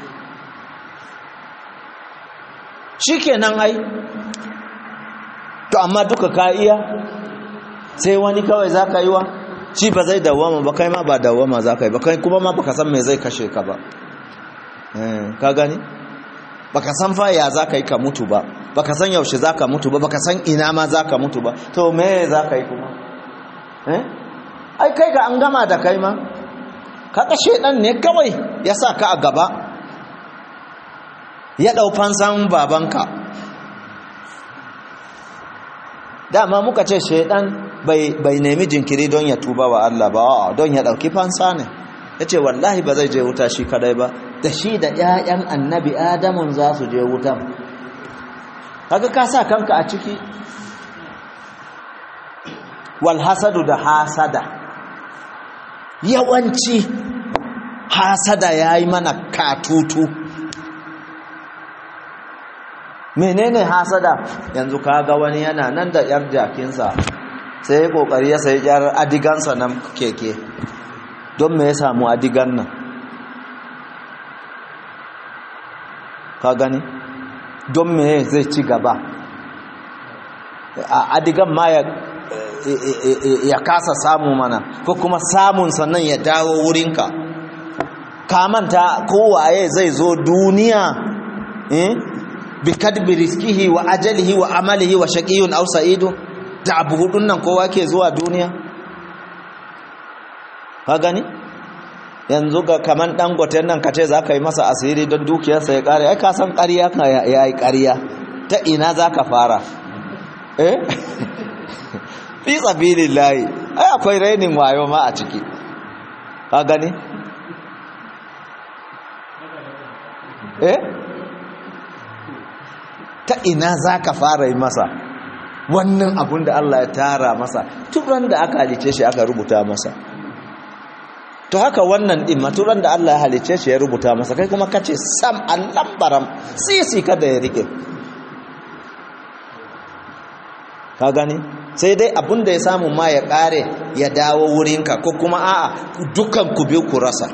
shi kenan ai to amma duka ka iya sai wani kawai za ka yi wa shi ba zai dawama ba kai ma ba dawama za ka yi ba kai kuma ma baka san me zai kashe ka ba ka gani baka san fa ya za ka yi ka mutu ba baka san yaushe za ka mutu ba baka san ina ma za ka mutu ba to me za ka yi kuma ai kai ka an gama da kai ma ka kashe ɗan ne kawai ya sa ka a gaba ya ɗau fansan babanka dama muka ce shaidan bai nemi jinkiri don ya tuba wa Allah ba don ya ɗauki fansa ne ya ce wallahi ba zai je wuta shi kadai ba da shi da 'ya'yan annabi adamun za su je wutan kaga ka sa kanka a ciki walhasadu da hasada yawanci hasada ya yi mana katutu menene hasada yanzu kaga wani yana nan da yar jakinsa sai ya kokari ya sayi yar adigansa nan keke don me ya samu adigan nan ka gani don me zai ci gaba a adigan ma ya ya kasa samu mana ko kuma samun sannan ya dawo wurinka ka manta kowaye zai zo duniya eh bi kadbi rizkihi wa ajalihi wa amalihi wa shaqiyun aw sa'idun da abu hudun nan kowa ke zuwa duniya ka gani yanzu ga kaman dangote nan kace za ka yi masa asiri don dukiyarsa ya kare ai ka san ƙarya ka yayi ƙarya ta ina za ka fara eh fi sabilillahi ai akwai rainin wayo ma a ciki ka gani eh ta ina za ka fara yi masa wannan abun da Allah ya tara masa turan da aka halice shi aka rubuta masa to haka wannan din maturan da Allah ya halice shi ya rubuta masa kai kuma kace sam allan baram sisi kada ya rike ka gani sai dai abun da ya samu ma ya kare ya dawo wurinka ko kuma a'a dukan ku biyu ku rasa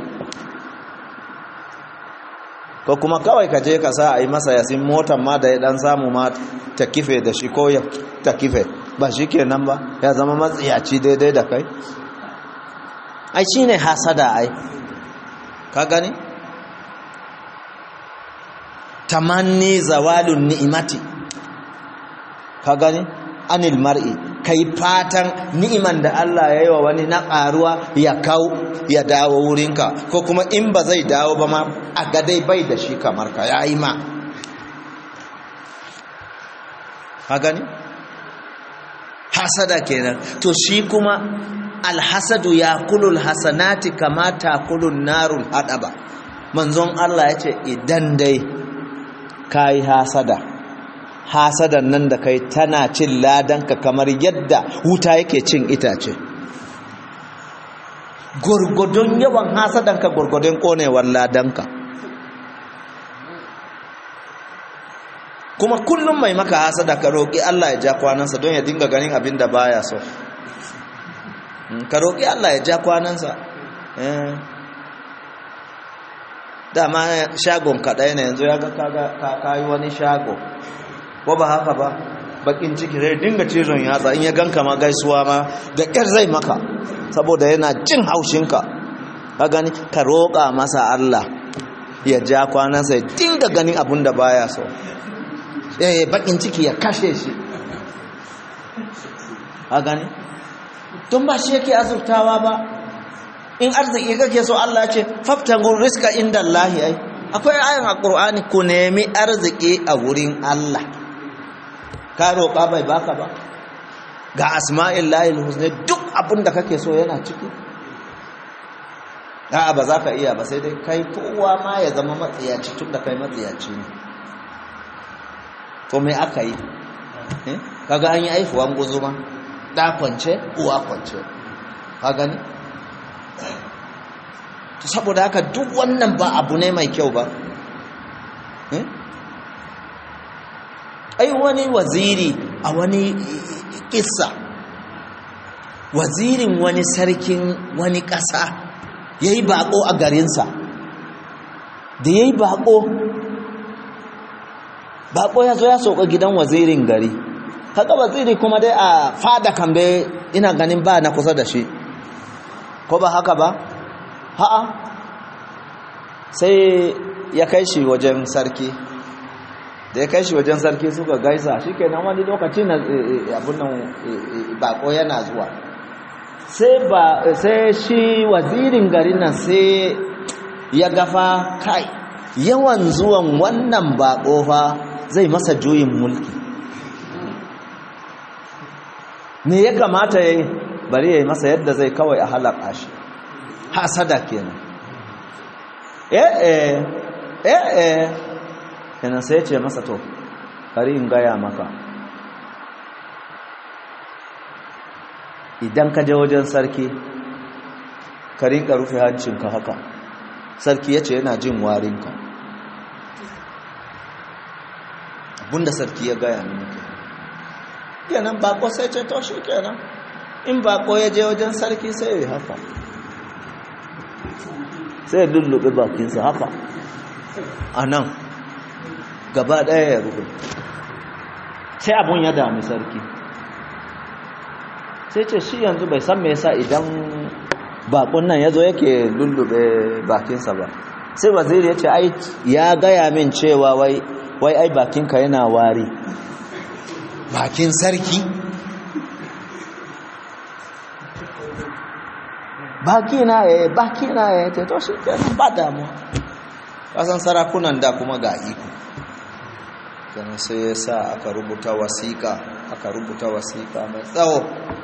ko kuma kawai ka je ka sa a yi masa yasin motar ma da ya dan samu ma ta kife da shi ko ya ta kife ba shi kenan ba ya zama matsiyaci daidai da kai ai shi ne hasada ai ka gani tamanni zawalun ni'imati ka gani anil mar'i kai fatan ni'iman da Allah ya yi wa wani na ƙaruwa ya kau ya dawo wurinka ko kuma in ba zai dawo ba ma a gadai bai da shi kamar ka ya yi ma ha gani hasada kenan to shi kuma alhasadu ya kulul hasanati kama ta kulun narul hadaba manzon Allah ya ce idan dai ka yi hasada hasadan nan da kai tana cin ladanka kamar yadda wuta yake cin itace gurgudun yawan hasadanka gurgudun konewar ladanka kuma kullum mai maka hasada ka roƙi Allah ya ja kwanansa don ya dinga ganin abin da baya so ka roƙi Allah ya ja kwanansa dama shagon kaɗai na yanzu ya ga ka yi wani shago ko ba haka ba bakin ciki zai dinga cizon yatsa in ya ganka ma gaisuwa ma da ƙyar zai maka saboda yana jin haushinka ka gani ka roƙa masa Allah ya ja kwanansa ya dinga ganin abin da baya so eh bakin ciki ya kashe shi ka gani tun ba shi yake azurtawa ba in arziki kake so Allah ce faftangun riska inda Allah ai akwai ayan alqur'ani ku nemi arziki a wurin Allah ka roƙa bai baka ba ga asma'illahi husna duk abin da kake so yana ciki a'a ba za ka iya ba sai dai kai kowa ma ya zama matsiyaci tun da kai matsiyaci ne to me aka yi kaga an yi aifuwan guzuma da kwance uwa kwance ka gani to saboda haka duk wannan ba abu ne mai kyau ba ai wani waziri a wani kissa wazirin wani sarkin wani ƙasa ya yi baƙo a garinsa da ya yi baƙo baƙo ya zo ya sauka gidan wazirin gari kaga waziri kuma dai a fada kambe ina ganin ba na kusa da shi ko ba haka ba ha'a sai ya kai shi wajen sarki da ya kai shi wajen sarki suka gaisa shi kenan wani lokaci na abin nan bako yana zuwa sai shi wazirin garin nan sai ya gafa kai yawan zuwan wannan bako fa zai masa juyin mulki me ya kamata ya yi bari ya yi masa yadda zai kawai a halaka shi hasada kenan eh eh eh eh kenan sai ce masa to bari in gaya maka idan ka je wajen sarki ka rinka rufe hancinka haka sarki ya ce yana jin warinka abinda sarki ya gaya mini kenan bako sai ce to shi kenan in bako ya je wajen sarki sai ya yi haka sai ya lullube bakinsa haka a nan gaba ɗaya ya rufe sai abun ya dami sarki sai ce shi yanzu bai san me yasa idan bakon nan ya zo yake lullube bakinsa ba sai waziri ya ce ai ya gaya min cewa wai wai ai bakinka yana wari bakin sarki baki na ya baki na ya ce to shi kenan ba damuwa kasan sarakunan da kuma ga iko kenan sai ya sa aka rubuta wasiƙa aka rubuta wasiƙa mai tsawo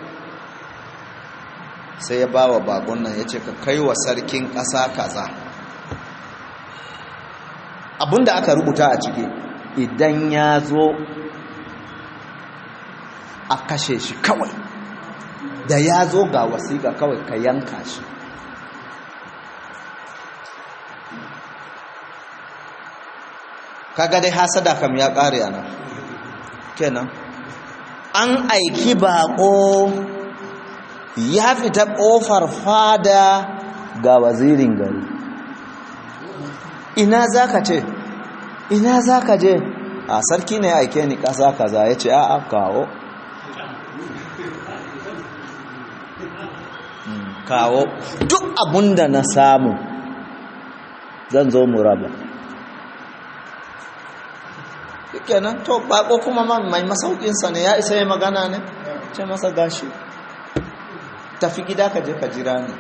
sai ya ba wa bakon nan ya ce ka kai wa sarkin ƙasa kaza abinda aka rubuta a ciki idan ya zo a kashe shi kawai da ya zo ga wasiƙa kawai ka yanka shi kaga dai hasada kam ya ƙare ana kenan an aiki baƙo ya fita ƙofar fada ga wazirin gari ina za ka ce ina za ka je a sarki ne aike ni ƙasa kaza ya ce a'a kawo kawo duk abunda na samu zan zo mu raba kenan to bako kuma mai masaukinsa ne ya isa ya magana ne ce masa gashi tafi gida ka je ka jira ne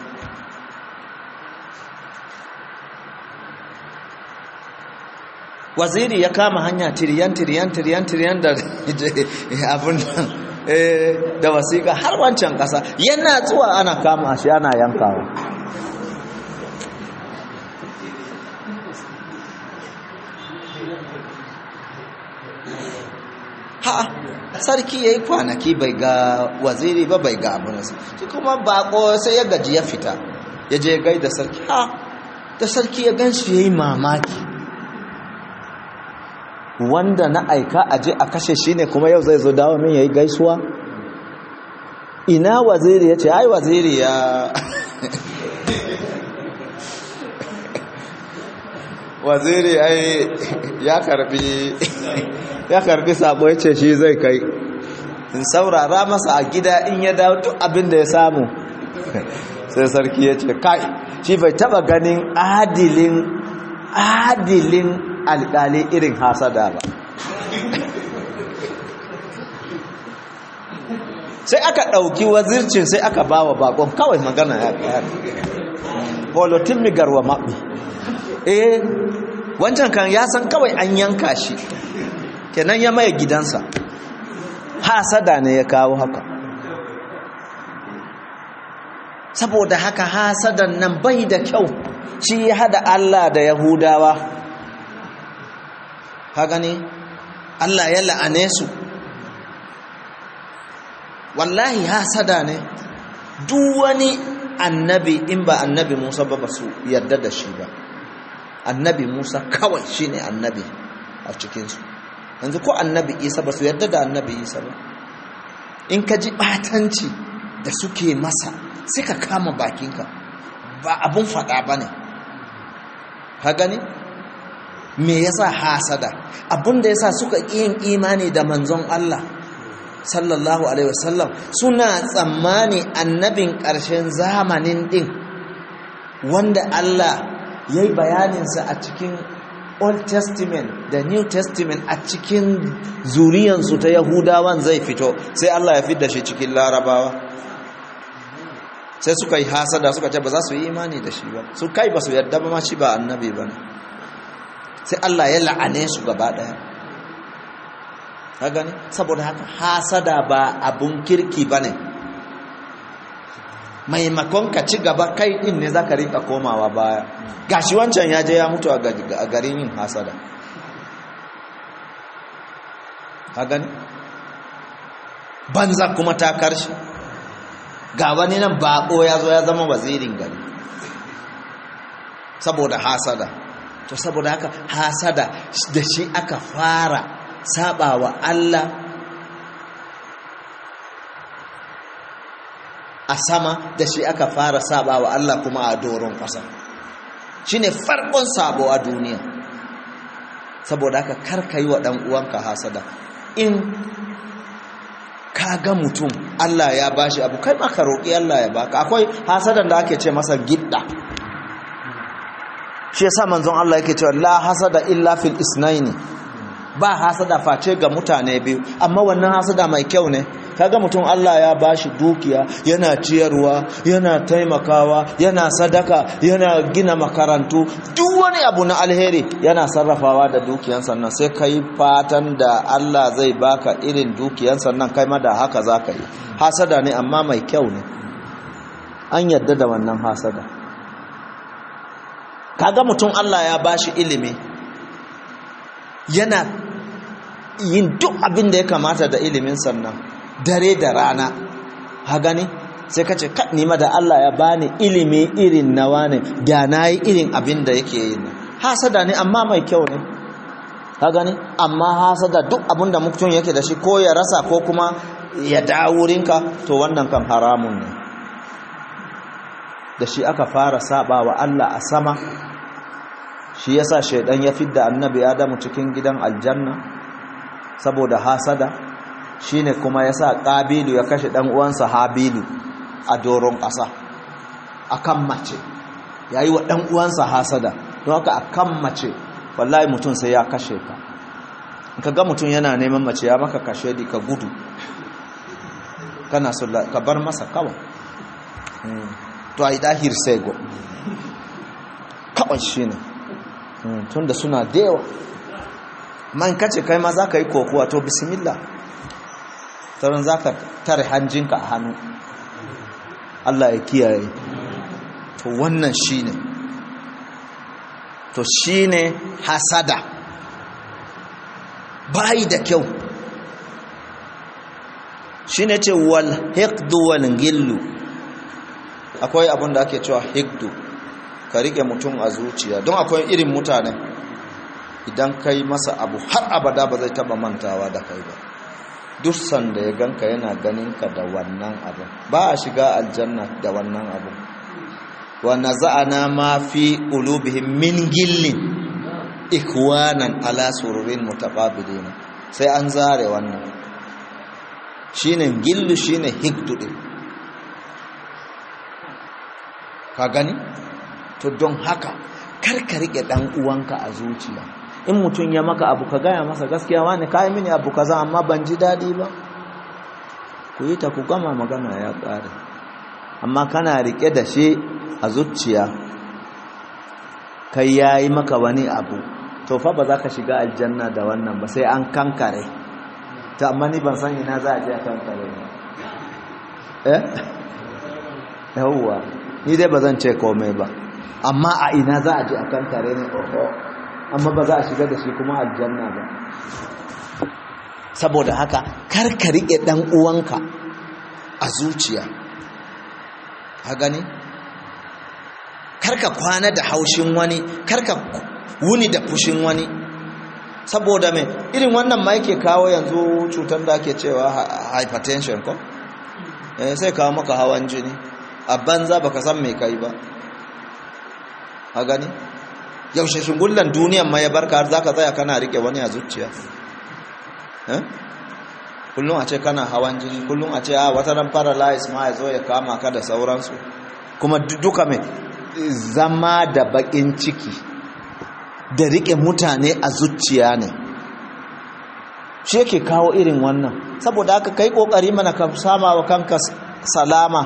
waziri ya kama hanya tiriyan tiriyan tiriyan tiriyan da abin nan da wasiƙa har wancan ƙasa yana zuwa ana kama shi ana yankawa ha sarki ya yi kwanaki bai ga waziri ba bai ga abinansa shi kuma bako sai ya gaji ya fita ya je gai da sarki ha da sarki ya gan shi ya yi mamaki wanda na aika a je a kashe shi ne kuma yau zai zo dawo min ya yi gaisuwa ina waziri ya ce ai waziri ya waziri ai ya karbi ya karbi sabo ya ce shi zai kai in saurara masa a gida in ya dawo duk abin da ya samu sai sarki ya ce kai shi bai taba ganin adilin adilin alkali irin hasada ba sai aka ɗauki wazircin sai aka ba wa bakon kawai magana ya ƙayar holotin migarwa maɓi eh wancan kan ya san kawai an yanka shi kenan ya maye gidansa hasada ne ya kawo haka saboda haka hasadan nan bai da kyau shi ya hada Allah da Yahudawa ka gani Allah ya la'ane su wallahi hasada ne duk wani annabi in ba annabi Musa ba ba su yarda da shi ba annabi Musa kawai shine annabi a cikinsu yanzu ko annabi Isa ba su yarda da annabi Isa ba in ka ji batanci da suke masa sai ka kama bakinka ba abun faɗa ba ne ka gani me yasa hasada abun da yasa suka yin imani da manzon Allah sallallahu alaihi wasallam suna tsammani annabin ƙarshen zamanin din wanda Allah ya yi bayaninsa a cikin old testament da new testament a cikin zuriyansu ta yahudawan zai fito sai Allah ya fidda shi cikin larabawa sai suka yi hasada suka ce ba za su yi imani da shi ba su kai ba su yadda ba ma shi ba annabi ba ne sai Allah ya la'ane su gaba daya ka gani saboda haka hasada ba abun kirki ba ne maimakon ka ci gaba kai din ne za ka rinka komawa baya gashi wancan ya je ya mutu a garin yin hasada ka gani banza kuma ta karshe ga wani nan bako ya zo ya zama wazirin gari saboda hasada to saboda haka hasada da shi aka fara sabawa Allah a sama da shi aka fara sabawa Allah kuma a doron ƙasa shine farkon sabo a duniya saboda haka karka yi wa ɗan uwanka hasada in ka ga mutum Allah ya bashi abu kai maka roƙi Allah ya baka akwai hasadan da ake ce masa gidda shi yasa manzon Allah yake cewa la hasada illa fil isnaini ba hasada face ga mutane biyu amma wannan hasada mai kyau ne kaga mutum Allah ya bashi dukiya yana ciyarwa yana taimakawa yana sadaka yana gina makarantu duk wani abu na alheri yana sarrafawa da dukiyan sannan sai kai fatan da Allah zai baka irin dukiyan sannan kai ma da haka zaka yi hasada ne amma mai kyau ne an yadda da wannan hasada kaga mutum Allah ya bashi ilimi yana yin duk abin da ya kamata da ilimin sannan dare da rana ha gani sai ka ce nima da Allah ya bani ilimi irin nawa ne da na yi irin abin da yake yi ne hasada ne amma mai kyau ne ha gani amma hasada duk abin da mutum yake da shi ko ya rasa ko kuma ya dawurinka to wannan kan haramun ne da shi aka fara saba wa Allah a sama shi yasa shaidan ya fidda annabi Adamu cikin gidan aljanna saboda hasada shine kuma yasa Qabilu ya kashe dan uwansa Habilu a doron ƙasa akan mace yayi wa dan uwansa hasada don haka akan mace wallahi mutum sai ya kashe ka ka ga mutum yana neman mace ya maka kashe di ka gudu kana so ka bar masa kawai to ai dahir sai go kawai shine tunda suna da yawa man kace kai ma zaka yi kokuwa to bismillah taron zaka tare hanjinka a hannu Allah ya kiyaye to wannan shine to shine hasada bai da kyau shine ce wal hiqdu wal gillu akwai abin da ake cewa hiqdu ka rike mutum a zuciya don akwai irin mutane idan kai masa abu har abada ba zai taba mantawa da kai ba duk sanda ya ganka yana ganin ka da wannan abu ba a shiga aljanna da wannan abu wa naza'ana ma fi qulubihim min gillin ikwanan ala sururin mutaqabilin sai an zare wannan shine gillu shine hikdu din ka gani to don haka karka rike dan uwanka a zuciya in mutum ya maka abu ka gaya masa gaskiya wani kai mini abu kaza amma ban ji dadi ba ku yi ta ku gama magana ya kare amma kana rike da shi a zuciya kai yayi maka wani abu to fa ba za ka shiga aljanna da wannan ba sai an kankare ta amma ni ban san ina za a je a kankare ba eh yawwa ni dai ba zan ce komai ba amma a ina za a je a kankare ne oho amma ba za a shiga da shi kuma aljanna ba saboda haka kar ka riƙe ɗan uwanka a zuciya ha gani kar ka kwana da haushin wani kar ka wuni da fushin wani saboda mai irin wannan ma yake kawo yanzu cutar da ake cewa hypertension ko eh sai kawo maka hawan jini a banza baka san me kai ba a gani yaushe shingullan duniyan ma ya barka har zaka tsaya kana rike wani a zuciya eh kullum a ce kana hawan jini kullum a ce a wata ran paralyze ma ya zo ya kama ka da sauransu kuma duka mai zama da bakin ciki da rike mutane a zuciya ne shi yake kawo irin wannan saboda haka kai kokari mana ka sama wa kanka salama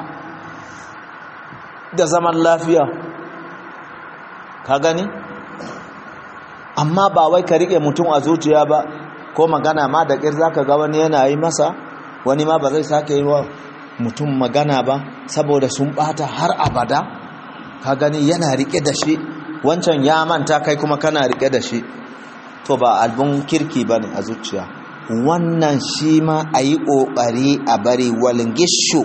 da zaman lafiya ka gani amma ba wai ka rike mutum a zuciya ba ko magana ma da ƙir zaka ga wani yana yi masa wani ma ba zai sake yi wa mutum magana ba saboda sun bata har abada ka gani yana rike da shi wancan ya manta kai kuma kana rike da shi to ba albun kirki ba ne a zuciya wannan shi ma a yi ƙoƙari a bari walingishu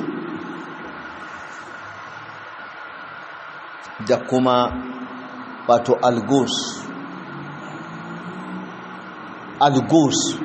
da kuma wato algus algus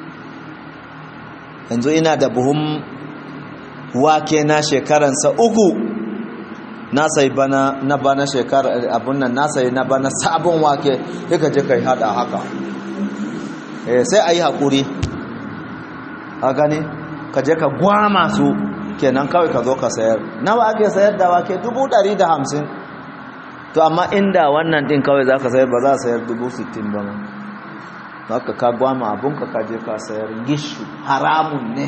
yanzu ina da buhun wake na shekaransa uku na sai bana na bana shekara abun nan na sai na bana sabon wake sai je kai hada haka eh sai ayi hakuri a gani ka je ka gwama su kenan kawai ka zo ka sayar nawa ake sayar da wake 150 to amma inda wannan din kawai zaka sayar ba za a sayar 60 ba ma haka ka gwama abunka ka je ka sayar gishu haramun ne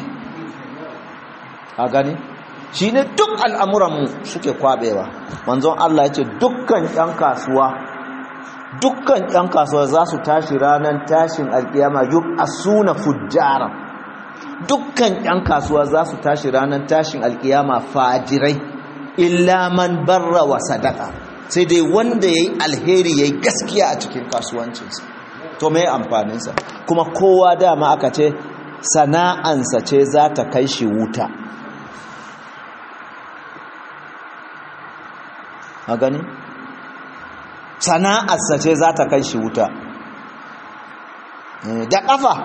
a gani shi ne duk al'amuranmu suke kwabewa manzon Allah ya ce dukkan ‘yan kasuwa dukkan ‘yan kasuwa za su tashi ranar tashin alƙiyama yuk a suna fujjara dukkan ‘yan kasuwa za su tashi ranar tashin alƙiyama fajirai illa man barra wa sadaka sai dai wanda ya yi alheri ya yi gaskiya a cikin kasuwancinsa to mai amfaninsa kuma kowa dama aka ce sana'ansa ce za ta kai shi wuta a gani sana'arsa ce za ta kai shi wuta da ƙafa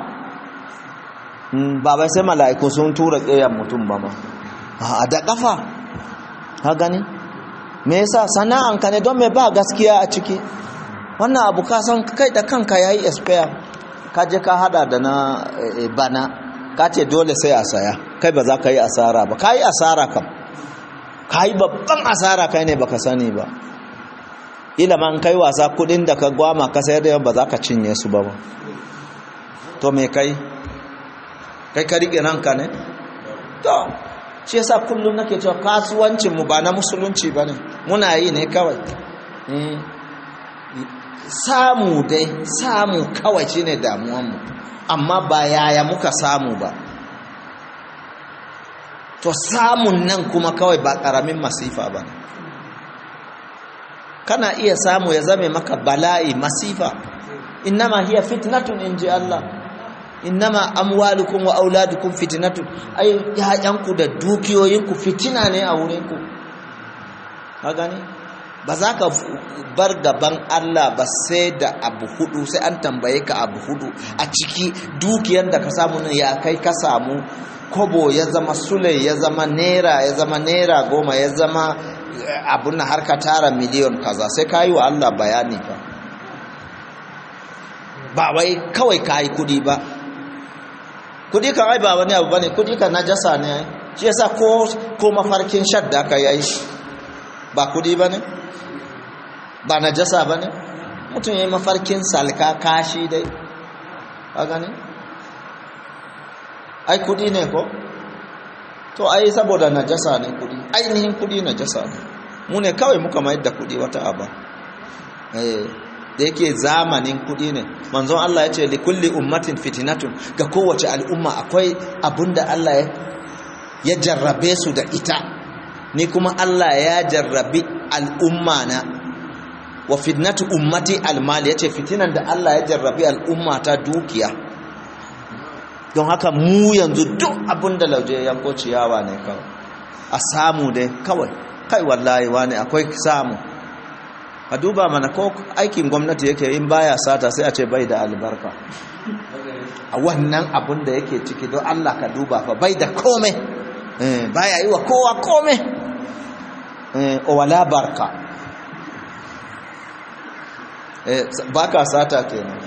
ba bai sai mala'iku sun tura ƙeyan mutum ba ma a da ƙafa ha gani me yasa sana'anka ne don me ba gaskiya a ciki wannan abu ka san kai da kanka ya yi expire ka je ka hada da na bana ka ce dole sai a saya kai ba za ka yi asara ba ka yi asara kam ka yi babban asara kai ne baka sani ba ilimin kai wasa kudin da ka gwama ka sayar da ba za ka cinye su ba ba to me kai kai ka riƙe ranka ne to shi yasa kullum nake cewa kasuwancin mu ba na musulunci bane muna yi ne kawai samu dai samu kawai shine damuwan mu amma ba yaya muka samu ba to samun nan kuma kawai ba karamin masifa ba kana iya samu ya zame maka bala'i masifa innama hiya fitnatun inji Allah innama amwalukum wa auladukum fitnatun ai yayanku da dukiyoyinku fitina ne a wurinku ka gani ba za ka bar gaban Allah ba sai da abu hudu sai an tambaye ka abu hudu a ciki dukiyar da ka samu nan ya kai ka samu kobo ya zama sule ya zama naira ya zama naira goma ya zama abun na har ka tara miliyon kaza sai ka yi wa Allah bayani ba ba wai kawai ka yi kudi ba kudi kan ai ba wani abu bane kudi kan najasa ne shi yasa ko ko mafarkin shadda ka yi ba kudi bane ba najasa bane mutum yayi mafarkin salka kashi dai ka gane ai kudi ne ko to ai saboda najasa ne kudi ainihin kudi najasa ne mu ne kawai muka mayar da kudi wata aba eh da yake zamanin kudi ne manzon Allah ya ce li kulli ummatin fitnatun ga kowace al'umma akwai abinda Allah ya jarrabe su da ita ni kuma Allah ya jarrabi al'umma na wa fitnatu ummati almal yace fitinan da Allah ya jarrabi al'umma ta dukiya don haka mu yanzu duk abinda lauje yanko ciyawa ne kawai a samu dai kawai kai wallahi wani akwai samu a duba mana ko aikin gwamnati yake in baya sata sai a ce bai da albarka a wannan abun da yake ciki don Allah ka duba fa bai da komai baya yi wa kowa kome wala barka baka sata kenan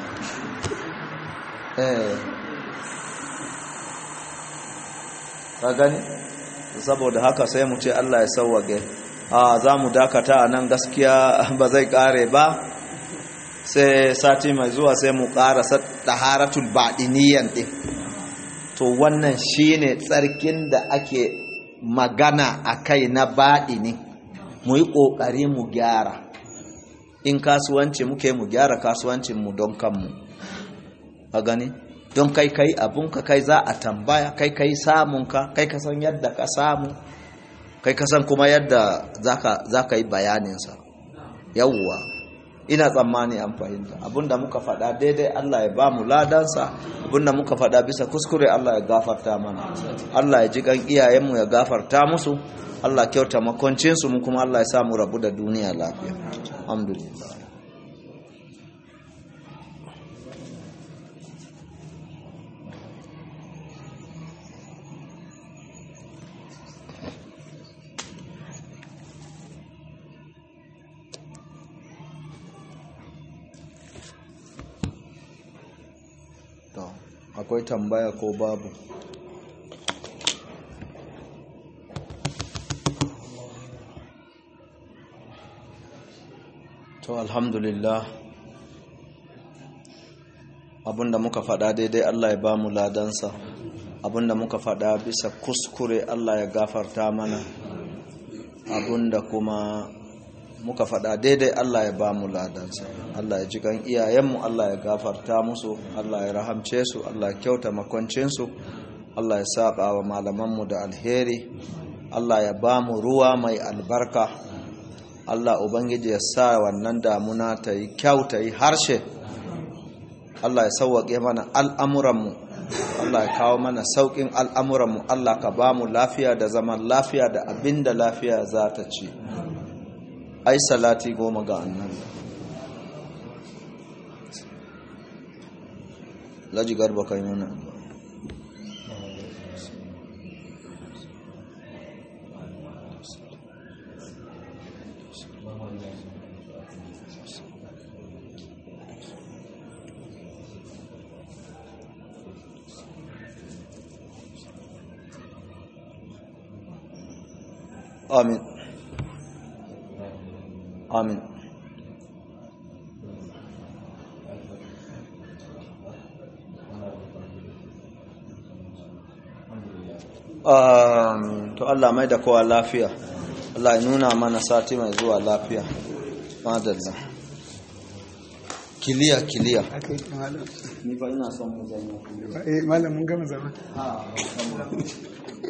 ka gani saboda haka sai mu ce Allah ya sauwage a za mu dakata a nan gaskiya ba zai kare ba sai sati mai zuwa sai mu karasa taharatul baɗiniyan ɗin to wannan shine tsarkin da ake magana a kai na baɗini mu yi ƙoƙari mu gyara in kasuwanci muke mu gyara kasuwancinmu don kanmu a gani don kai kai abunka kai za a tambaya kai kai samunka kai kasan yadda ka samu kai kasan kuma yadda za ka yi bayaninsa yawwa ina tsammani an fahimta abinda muka faɗa daidai Allah ya ba mu ladansa abinda muka faɗa bisa kuskure Allah ya gafarta mana Allah ya ji kan iyayenmu ya gafarta musu Allah kyauta makoncinsu mu kuma Allah ya samu rabu da duniya lafiya alhamdulillah akwai tambaya ko babu to alhamdulillah abinda muka faɗa daidai Allah ya ba mu ladansa abinda muka faɗa bisa kuskure Allah ya gafarta mana abinda kuma muka faɗa daidai Allah ya ba mu ladansa Allah ya ji kan iyayenmu Allah ya gafarta musu Allah ya rahamce su Allah ya kyauta makwancinsu Allah ya saba wa malamanmu da alheri Allah ya ba mu ruwa mai albarka Allah Ubangiji ya sa wannan damuna ta yi kyau ta yi harshe Allah ya sauwaƙe mana al'amuranmu Allah ya kawo mana sauƙin al'amuranmu Allah ka ba mu lafiya da zaman lafiya da abin da lafiya za ta ci ai salati goma ga annabi laji garba kai mana amin amin um, to Allah mai da kowa lafiya Allah ya nuna mana sati mai zuwa lafiya madalla kiliya kiliya aka yi malam ni ba ina son mu zama eh malam mun gama zama ha